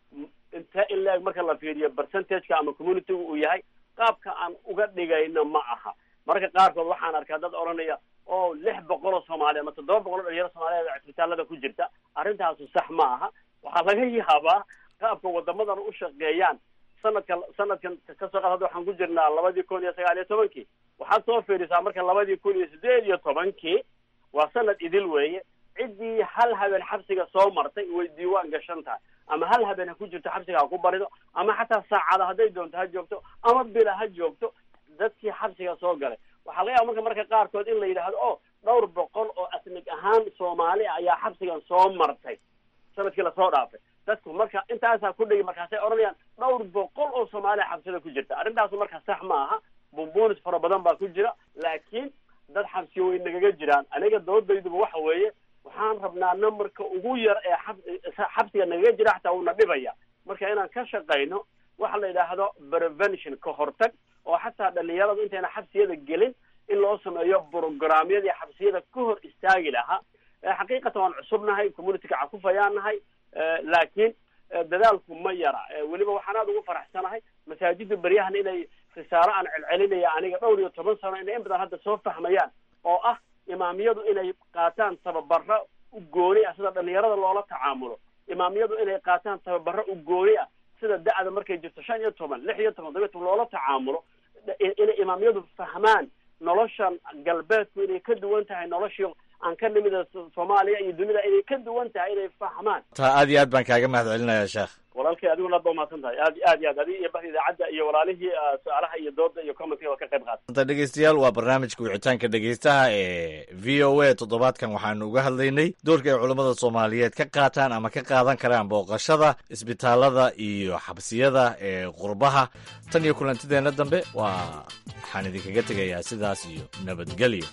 intee in la-eg marka la fiiriyo percentageka ama communityga uu yahay qaabka aan uga dhigayno ma aha marka qaarkood waxaan arkaa dad odhanaya oo lix boqol oo soomaaliya ama toddoba boqol oo dhalinyaro soomaaliyeed cisbitaalada ku jirta arrintaasu sax ma aha waxaa laga yaabaa qaabka wadamadan u shaqeeyaan sanadkan sanadkan kasoo qaad hadda waxaan ku jirnaa labadii kun iyo sagaal iyo tobankii waxaad soo fiirisaa marka labadii kun iyo sideed iyo tobankii waa sanad idil weeye ciddii hal habeen xabsiga soo martay way diiwaan gashan tahay ama hal habeen ha ku jirto xabsiga ha ku barido ama xataa saacada hadday doonto ha joogto ama bila ha joogto dadkii xabsiga soo galay waxaa laga yaaba marka marka qaarkood in la yidhaahdo o dhowr boqol oo asnig ahaan soomaali ayaa xabsigan soo martay sanadkii lasoo dhaafay dadku marka intaasaa ku dhigi markaasay odhanayaan dhowr boqol oo soomaaliya xabsida ku jirta arrintaasu marka sax ma aha bumbunis fara badan baa ku jira laakiin dad xabsiyo way nagaga jiraan aniga doodayduba waxa weeye waxaan rabnaa numberka ugu yar ee xab xabsiga nagaga jira xataa uuna dhibaya marka inaan ka shaqayno waxa la yidhaahdo prevention ka hortag oo xataa dhalinyaradu intayna xabsiyada gelin in loo sameeyo programyadii xabsiyada ka hor istaagi lahaa xaqiiqatan waan cusubnahay communityka cakufayaan nahay laakiin dadaalku ma yara weliba waxaan aada ugu faraxsanahay masaajida beryahan inay risaalo aan celcelinaya aniga dhowr iyo toban sano inay in badan hadda soo fahmayaan oo ah imaamiyadu inay qaataan tababaro u gooni ah sida dhalinyarada loola tacaamulo imaamiyadu inay qaataan tababaro u gooni ah sida da-da markay jirto shan iyo toban lix iyo toban todoba toban loola tacaamulo inay imaamiyadu fahmaan noloshan galbeedku inay ka duwan tahay noloshii aan ka nimida soomaaliya iyo dunida inay ka duwan tahay inay fahmaan taa aad iyo aad baan kaaga mahad celinayaa sheekh walaalkay adiguna aad ba umahadsan tahay aad aad iyo aad adiga iyo bahda idaacadda iyo walaalihii su-aalaha iyo dooda iyo commentka waa ka qayb qaata dhegeystayaal waa barnaamijka wicitaanka dhegeystaha ee v o a toddobaadkan waxaanu uga hadlaynay doorka ay culammada soomaaliyeed ka qaataan ama ka qaadan karaan booqashada isbitaalada iyo xabsiyada ee qurbaha tan iyo kulantideenna dambe waa waxaan idinkaga tegayaa sidaas iyo nabadgelyo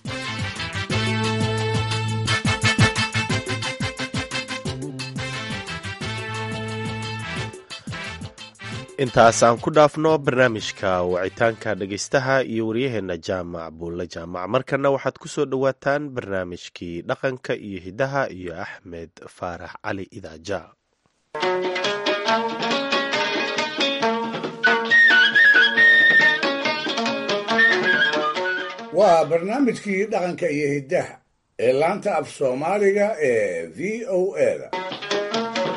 intaas aan ku dhaafno barnaamijka wacitaanka dhegeystaha iyo waryaheenna jaamac buulle jaamac markana waxaad ku soo dhowaataan barnaamijkii dhaqanka iyo hidaha iyo axmed faarax cali idaaja waa barnaamijkii dhaqanka iyo hiddaha ee laanta af soomaaliga ee v o a da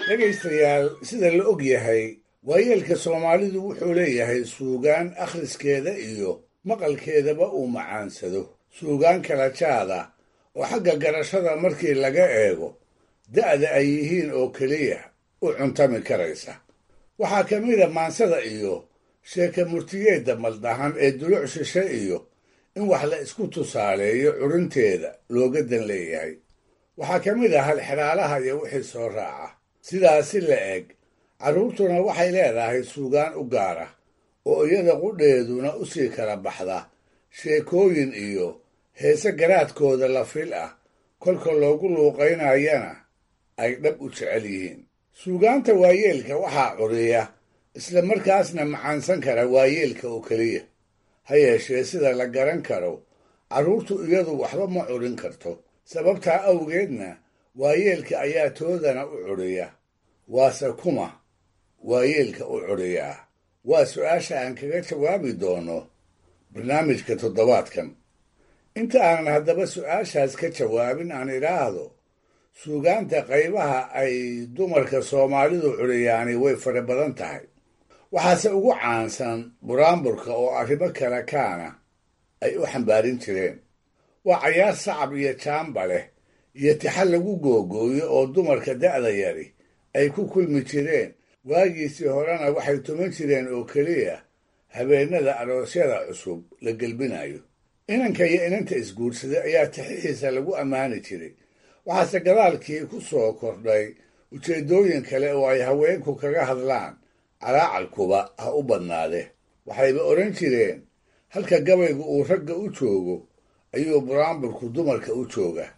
dhegaystayaal sida la og yahay waayeelka soomaalidu wuxuu leeyahay suugaan akhriskeeda iyo maqalkeedaba uu macaansado suugaan kala jaada oo xagga garashada markii laga eego da'da ay yihiin oo keliya u cuntami karaysa waxaa ka mida maansada iyo sheeka murtigeedda maldahan ee duluc shishe iyo in wax la isku tusaaleeyo curinteeda looga dan leeyahay waxaa ka mid ah halxidhaalaha iyo wixii soo raaca sidaasi la eg carruurtuna waxay leedahay suugaan u gaara oo iyada qudheeduna u sii kala baxda sheekooyin iyo heese garaadkooda la fil ah kolka loogu luuqaynayana ay dhab u jecel yihiin suugaanta waayeelka waxaa curiya isla markaasna macaansan kara waayeelka oo keliya ha yeeshee sida la garan karo carruurtu iyadu waxba ma curin karto sababtaa awgeedna waayeelka ayaa toodana u curiya waase kuma waayeelka u curiyaa waa su-aasha aan kaga jawaabi doono barnaamijka toddobaadkan inta aanan haddaba su-aashaas ka jawaabin aan idhaahdo suugaanta qaybaha ay dumarka soomaalidu curiyaani way fara badan tahay waxaase ugu caansan buraanburka oo arrimo kale kaana ay u xambaarin jireen waa cayaar sacab iyo jaamba leh iyo tixa lagu googooyo oo dumarka da'da yari ay ku kulmi jireen waagiisii horena waxay tuman jireen oo keliya habeennada aroosyada cusub la gelbinayo inanka iyo inanta isguursaday ayaa tixihiisa lagu ammaani jiray waxaase gadaalkii ku soo kordhay ujeeddooyin kale oo ay haweenku kaga hadlaan calaacalkuba ha u badnaade waxayba odhan jireen halka gabaygu uu ragga u joogo ayuu buraanburku dumarka u jooga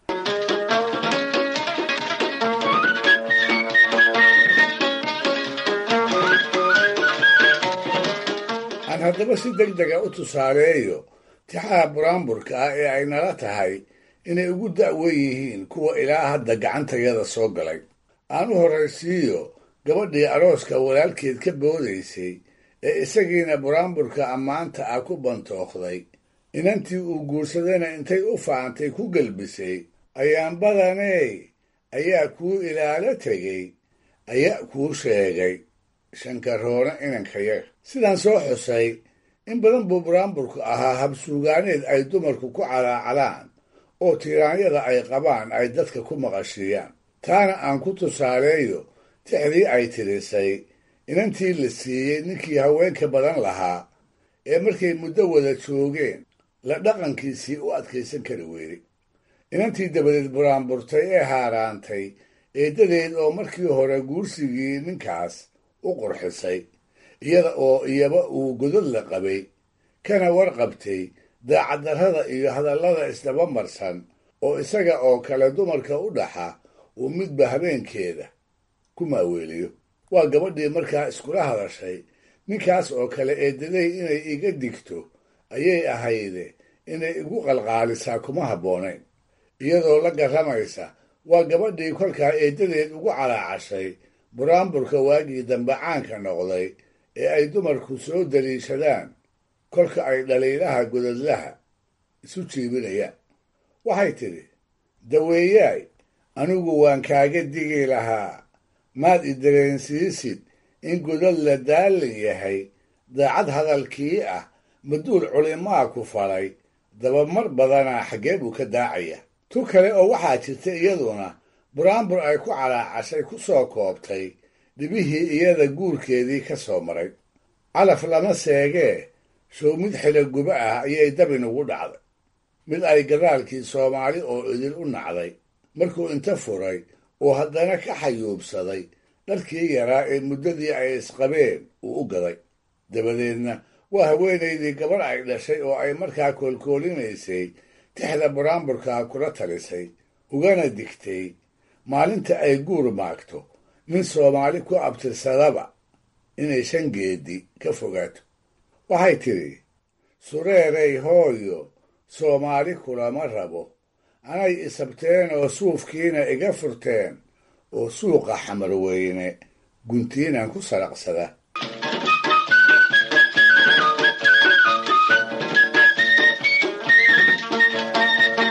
aan haddaba si deg dega u tusaaleeyo tixaha buraanburka ah ee ay nala tahay inay ugu da'wen yihiin kuwa ilaa hadda gacantayada soo galay aan u horraysiiyo gabadhii arooska walaalkeed ka boodaysay ee isagiina buraanburka ammaanta ah ku bantookday inantii uu guursadayna intay u faantay ku gelbisay ayaan badaney ayaa kuu ilaalo tegey ayaa kuu sheegay shankaroona inankayaga sidaan soo xusay in badan buu buraanburku ahaa habsuugaaneed ay dumarku ku calaacalaan oo tiiraanyada ay qabaan ay dadka ku maqashiiyaan taana aan ku tusaaleeyo tixdii ay tirisay inantii la siiyey ninkii haweenka badan lahaa ee markay muddo wada joogeen la dhaqankiisii u adkaysan kari weeyey inantii dabadeed buraanburtay ee haaraantay eeddadeed oo markii hore guursigii ninkaas u qurxisay iyada oo iyaba uu godod la qabay kana warqabtay daacaddarrada iyo hadallada isdaba marsan oo isaga oo kale dumarka u dhaxa uu midba habeenkeeda ku maaweeliyo waa gabadhii markaa iskula hadashay ninkaas oo kale eeddaday inay iga digto ayay ahayde inay igu qalqaalisaa kuma habboonayn iyadoo la garramaysa waa gabadhii kolkaa eeddadeed ugu calaacashay buraanburka waagii dambe caanka noqday ee ay dumarku soo daliishadaan kolka ay dhaliilaha godadlaha isu jiibinayaan waxay tidhi daweeyaay anigu waan kaaga digi lahaa maad i dareensiisid in godad la daalin yahay daacad hadalkii ah maduul culimaa ku falay dabamar badanaa xaggee buu ka daacaya tu kale oo waxaa jirta iyaduna buraanbur ay ku calaacashay ku soo koobtay dhibihii iyada guurkeedii ka soo maray calaf lama seegee show mid xilo guba ah ayay dabinugu dhacday mid ay gadaalkii soomaali oo idin u nacday markuu inta furay oo haddana ka xayuubsaday dharkii yaraa ee muddadii ay isqabeen uu u gaday dabadeedna waa haweenaydii gabarh ay dhashay oo ay markaa koolkoolinaysay tixda buraanburkaa kula talisay ugana digtay maalinta ay guur maagto nin soomaali ku abtirsadaba inay shan geedi ka fogaato waxay tidhi sureeray hooyo soomaali kulama rabo anay isabteen oo suufkiina iga furteen oo suuqa xamarweyne guntiinan ku saraqsada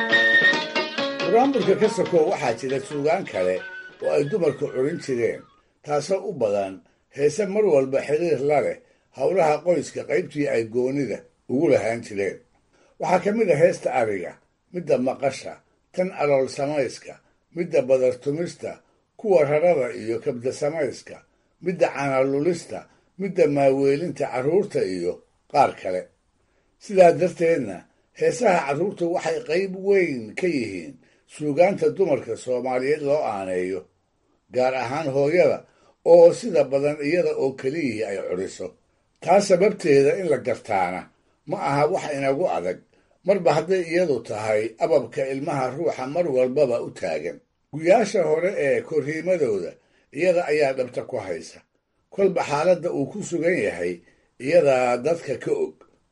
buraanburka ka sokow waxaa jira suugaan kale oo ay dumarku curin jireen taasoo u badan heese mar walba xiriir la leh howlaha qoyska qaybtii ay goonida ugu lahaan jireen waxaa ka mid a heesta ariga midda maqasha tan alool samayska midda badartumista kuwa rarada iyo kabda samayska midda canalulista midda maaweelinta carruurta iyo qaar kale sidaa darteedna heesaha carruurtu waxay qayb weyn ka yihiin suugaanta dumarka soomaaliyeed loo aaneeyo gaar ahaan hooyada oo sida badan iyada oo keliyihii ay cudhiso taa sababteeda in la gartaana ma aha wax inagu adag marba hadday iyadu tahay ababka ilmaha ruuxa mar walbaba u taagan guyaasha hore ee korriimadooda iyada ayaa dhabta ku haysa kolba xaaladda uu ku sugan yahay iyadaa dadka ka og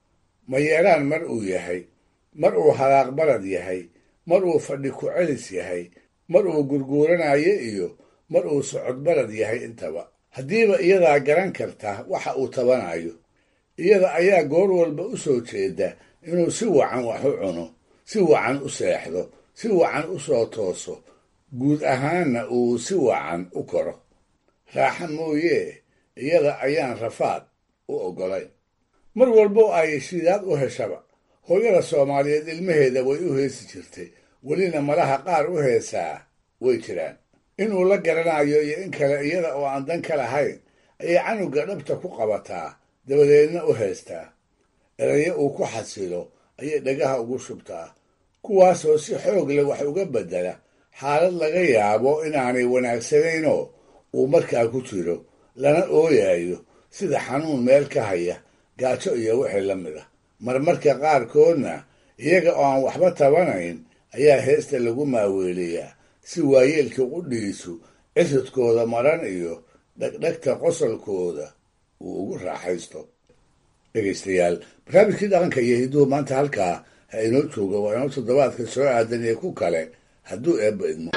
ma yeeraan mar uu yahay mar uu halaaq barad yahay mar uu fadhi ku celis yahay mar uu gurguuranayo iyo mar uu socod barad yahay intaba haddiiba iyadaa garan karta waxa uu tabanayo iyada ayaa goor walba u soo jeeda inuu si wacan wax u cuno si wacan u seexdo si wacan u soo tooso guud ahaanna uu si wacan u koro raaxa mooyee iyada ayaan rafaad u oggolayn mar walbo ay shidaad u heshaba hooyada soomaaliyeed ilmaheeda way u heesi jirtay welina malaha qaar u heesaa way jiraan inuu la garanayo iyo in kale iyada oo aan dan ka lahayn ayay canuga dhabta ku qabataa dabadeedna u heestaa erayo uu ku xasilo ayay dhagaha ugu shubtaa kuwaasoo si xoog leh wax uga beddela xaalad laga yaabo inaanay wanaagsanaynoo uu markaa ku jiro lana ooyayo sida xanuun meel ka haya gaajo iyo wixii la mid ah marmarka qaarkoodna iyaga oo aan waxba tabanayn ayaa heesta lagu maaweeliyaa si waayeelka qudhiisu cisidkooda maran iyo dhegdhegta qosolkooda uu ugu raaxaysto dhegaystayaal barnaamijkii dhaqanka iyo hidduhu maanta halkaa ha inoo jooga waa inoo toddobaadka soo aadan iyo ku kale hadduu eebba idmo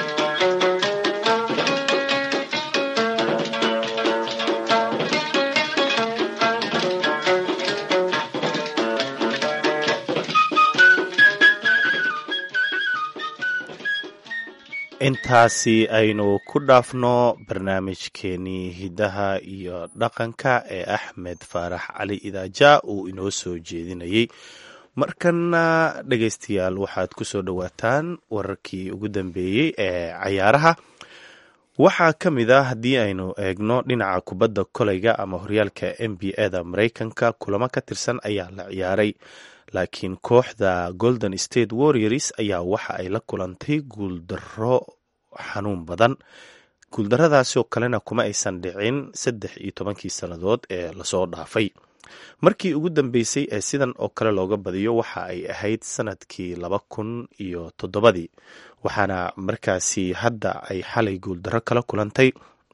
intaasi aynu ku dhaafno barnaamijkeenii hiddaha iyo dhaqanka ee axmed faarax cali idaaja uu inoo soo jeedinayey markana dhegaystayaal waxaad ku soo dhowaataan wararkii ugu dambeeyey ee cayaaraha waxaa ka mid ah haddii aynu eegno dhinaca kubadda koleyga ama horyaalka n b a da mareykanka kulamo ka tirsan ayaa la ciyaaray laakiin kooxda golden state warriors ayaa waxa ay la kulantay guuldaro xanuun badan guuldaradaasi oo kalena kuma aysan dhicin saddex iyo tobankii sannadood ee lasoo dhaafay markii ugu dambeysay ee sidan oo kale looga badiyo waxa ay ahayd sanadkii laba kun iyo toddobadii waxaana markaasi hadda ay xalay guuldaro kala kulantay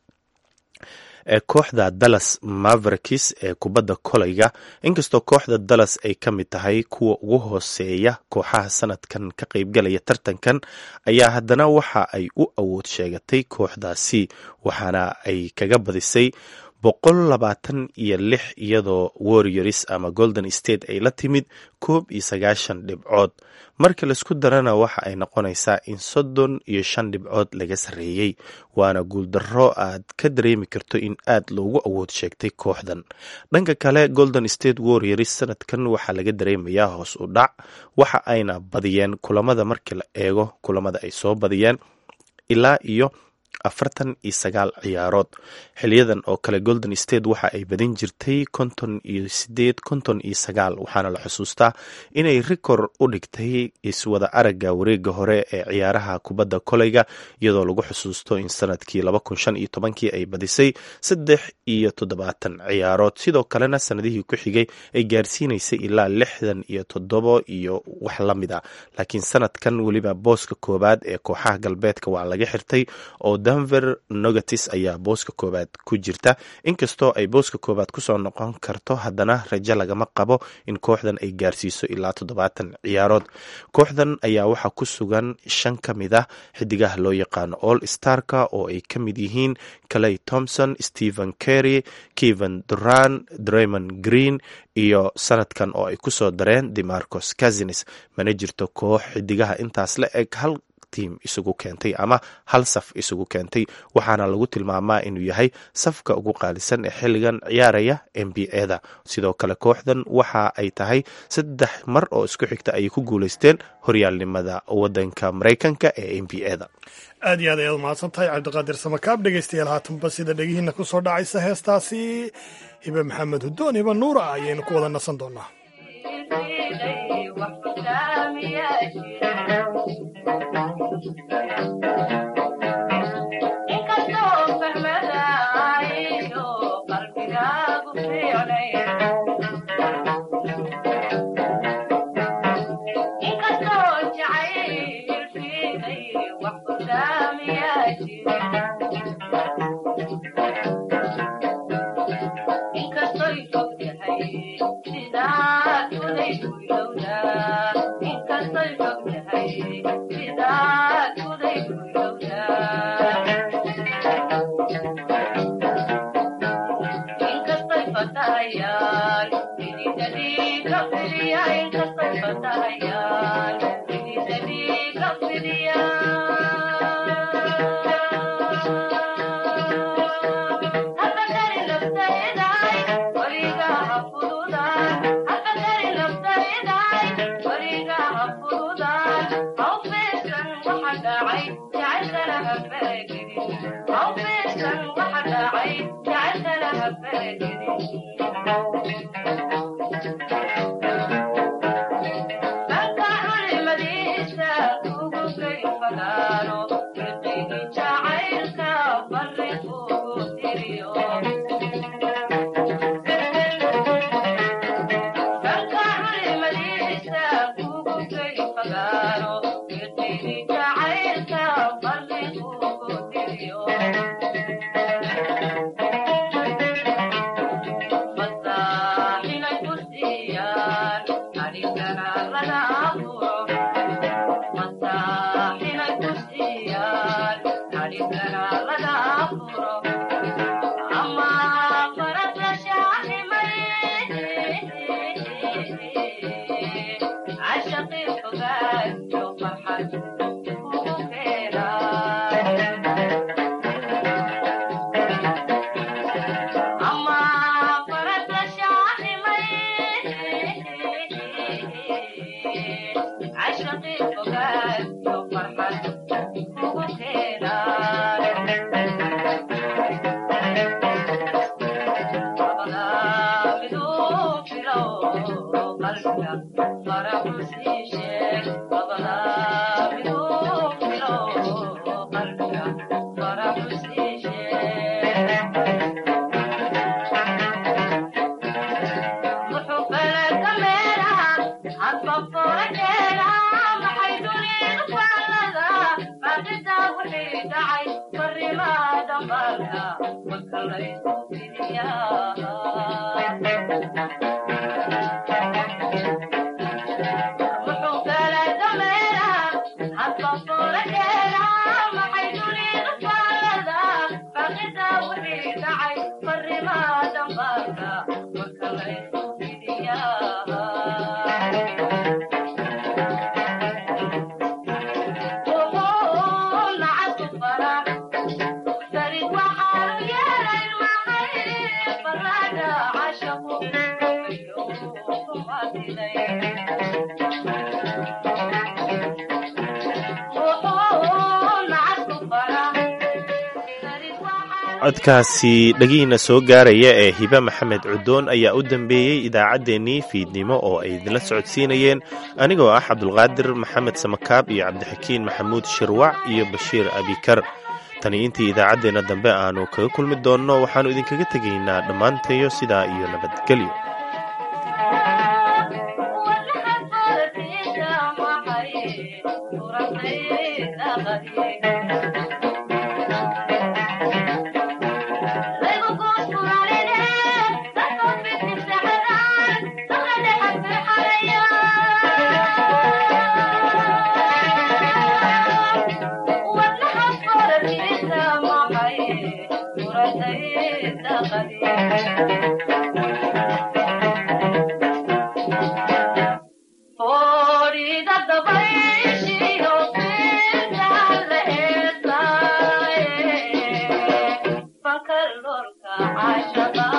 ee kooxda dallas mavericks ee kubadda koleyga inkastoo kooxda dallas ay ka mid tahay kuwa ugu hooseeya kooxaha sanadkan ka qaybgalaya tartankan ayaa haddana waxa ay u awood sheegatay kooxdaasi waxaana ay kaga badisay boqol labaatan iyo lix iyadoo warriors ama golden state ay la timid koob iyo sagaashan dhibcood marka laisku darana waxa ay noqonaysaa in soddon iyo shan dhibcood laga sarreeyey waana guuldaro aad ka dareemi karto in aad loogu awood sheegtay kooxdan dhanka kale golden state warriors sanadkan waxaa laga dareemayaa hoos u dhac waxa ayna badiyeen kulamada markii la eego kulamada ay soo badiyeen ilaa iyo afartan iyo sagaal ciyaarood xiliyadan oo kale golden state waxa ay badin jirtay konton iyo sideed konton iyo sagaal waxaana la xusuustaa inay rikor u dhigtay iswada aragga wareega hore ee ciyaaraha kubadda koleyga iyadoo lagu xusuusto in sanadkii laba kun shan iyo tobankii ay badisay saddex iyo toddobaatan ciyaarood sidoo kalena sanadihii ku xigay ay gaarsiinaysay ilaa lixdan iyo toddobo iyo wax la mid a laakiin sanadkan weliba booska koowaad ee kooxaha galbeedka waa laga xirtay oo denver nogatis ayaa booska koowaad ku jirta inkastoo ay booska koowaad kusoo noqon karto haddana rajo lagama qabo in kooxdan ay gaarsiiso ilaa toddobaatan ciyaarood kooxdan ayaa waxaa ku sugan shan ka mid ah xidigaha loo yaqaano all starka oo ay ka mid yihiin clay thompson stephen kerry keven duran draymond green iyo sanadkan oo ay kusoo dareen demarcos casines mana jirto koox xidigaha intaas la eg hal tiim isugu keentay ama hal saf isugu keentay waxaana lagu tilmaamaa inuu yahay safka ugu qaalisan ee xilligan ciyaaraya n b a-da sidoo kale kooxdan waxa ay tahay saddex mar oo isku xigta ayay ku guuleysteen horyaalnimada wadanka maraykanka ee n b a-da aad iyo aad ayaad umahadsan tahay cabdiqaadir samakaab dhegeystayaal haatanba sida dhegihiina ku soo dhacaysa heestaasi hibe maxamed hudoon hibe nuura ayaynu ku wada nasan doonaa codkaasi dhegihiina soo gaaraya ee hibe maxamed cudoon ayaa u dambeeyey idaacaddeenii fiidnimo oo ay idinla socodsiinayeen anigoo ah cabdulqaadir maxamed samakaab iyo cabdixakiin maxamuud shirwac iyo bashiir abikar tani intii idaacaddeenna dambe aanu kaga kulmi doonno waxaannu idinkaga tegaynaa dhammaantayo sidaa iyo nabadgelyo Florida, the way she kalorka caashaqa